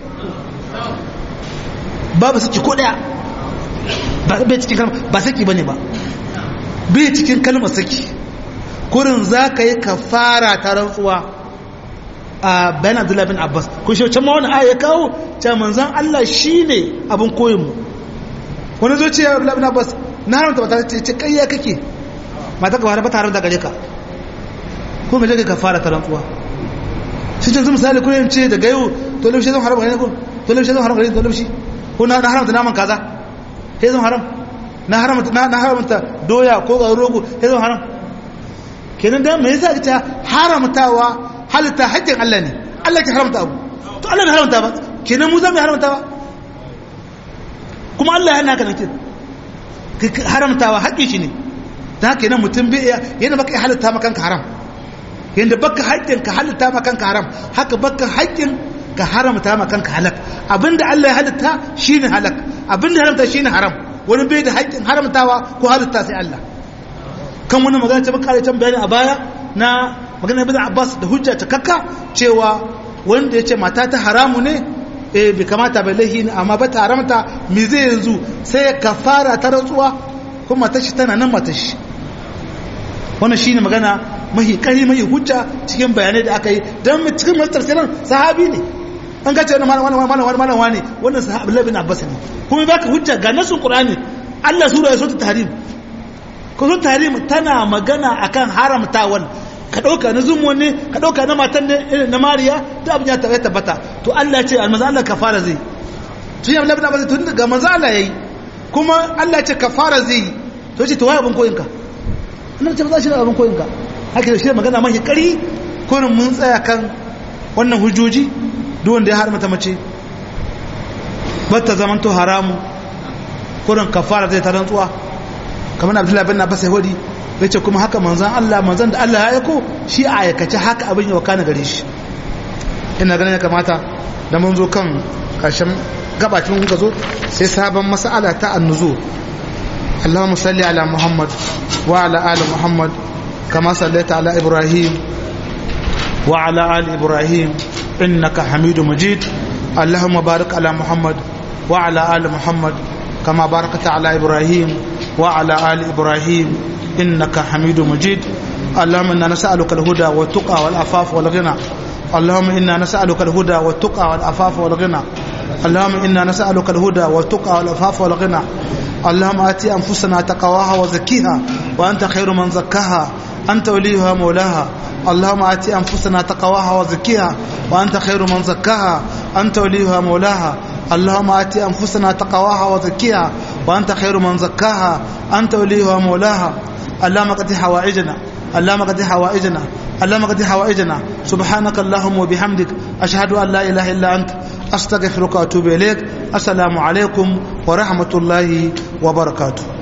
[SPEAKER 1] babu saki ko ɗaya bai cikin kalmar ba saki ba ne ba bai cikin kalmar saki kurin za ka yi ka fara ta rantsuwa a bayan abdullahi bin abbas kun shi can ma wani aya ya kawo ce manzan allah shi ne abin koyinmu wani zo ce ya rabu labin abbas na haramta ba ta ce ce kayya kake mata ka ba ta haramta gare ka ko ga ka fara ta rantsuwa shi ce misali kuma yin ce daga yau to lamshi zan haram gare ne ko to lamshi zan haram gare ne to lamshi ko na haramta naman kaza sai zan haram na haramta na haramta doya ko ga rogo sai zan haram kenan da me yasa ta haramtawa halitta haƙƙin Allah ne Allah ke haramta abu to Allah bai haramta ba kenan mu za mu haramta ba kuma Allah yana haka nake haramtawa haƙƙi shi ne ta haka yana mutum bai yana baka halitta maka kanka haram yanda baka haƙƙin ka halitta maka kanka haram haka baka haƙƙin ka haramta maka kanka halak abinda Allah ya halitta shine halak abinda haramta shine haram wani bai da haƙƙin haramtawa ko halitta sai Allah kan wani magana ta baka can bayani a baya na magana ibn Abbas da hujja ta kakka cewa wanda yace mata ta haramu ne eh bai kamata bai laihi ne amma ba ta haramta me zai yanzu sai ya kafara ta rantsuwa kuma mata shi tana nan mata shi wannan shine magana mahi kari mahi hujja cikin bayanai da aka yi dan cikin mastar siran sahabi ne an ga cewa malam malam malam malam wani wannan sahabi Abdullah bin Abbas ne kuma baka hujja ga nasun Qur'ani Allah sura ya sura tahrim ko sura tahrim tana magana akan haramtawan ka dauka na zumu ne ka dauka na matan ne na Mariya da abin ya tabbata to Allah ya ce almanzo Allah kafara zai tun yi Abdullah bin Abbas tun ga manzo Allah yayi kuma Allah ya ce kafara zai to ce to waye abin koyinka annabi ce ba za shi da abin koyinka haka da shi magana mahi kari kurin mun tsaya kan wannan hujjoji duk wanda ya haramta mace bata zaman to haramu kurin kafara zai ta rantsuwa kamar abdullahi bin abbas yahudi ya ce kuma haka manzan allah manzan da allah ya aiko shi a aikace haka abin yau kana gare shi ina ganin ya kamata da mun zo kan karshen gabacin kuka zo sai sabon mas'ala ta annuzo اللهم صل على محمد وعلى آل محمد كما صليت على إبراهيم وعلى آل إبراهيم إنك حميد مجيد اللهم بارك على محمد وعلى آل محمد كما باركت على إبراهيم وعلى آل إبراهيم إنك حميد مجيد اللهم إنا نسألك الهدى والتقى والعفاف والغنى اللهم إنا نسألك الهدى والتقى والعفاف والغنى اللهم إنا نسألك الهدى والتقى والعفاف والغنى اللهم آتي أنفسنا تقواها وزكيها وأنت خير من زكاها أنت وليها مولاها اللهم آتي أنفسنا تقواها وزكيها وأنت خير من زكاها أنت وليها مولاها اللهم آتي أنفسنا تقواها وزكيها وأنت خير من زكاها أنت وليها مولاها اللهم قد حوائجنا اللهم قد حوائجنا اللهم قد حوائجنا سبحانك اللهم وبحمدك أشهد أن لا إله إلا أنت أستغفرك وأتوب إليك السلام عليكم ورحمة الله وبركاته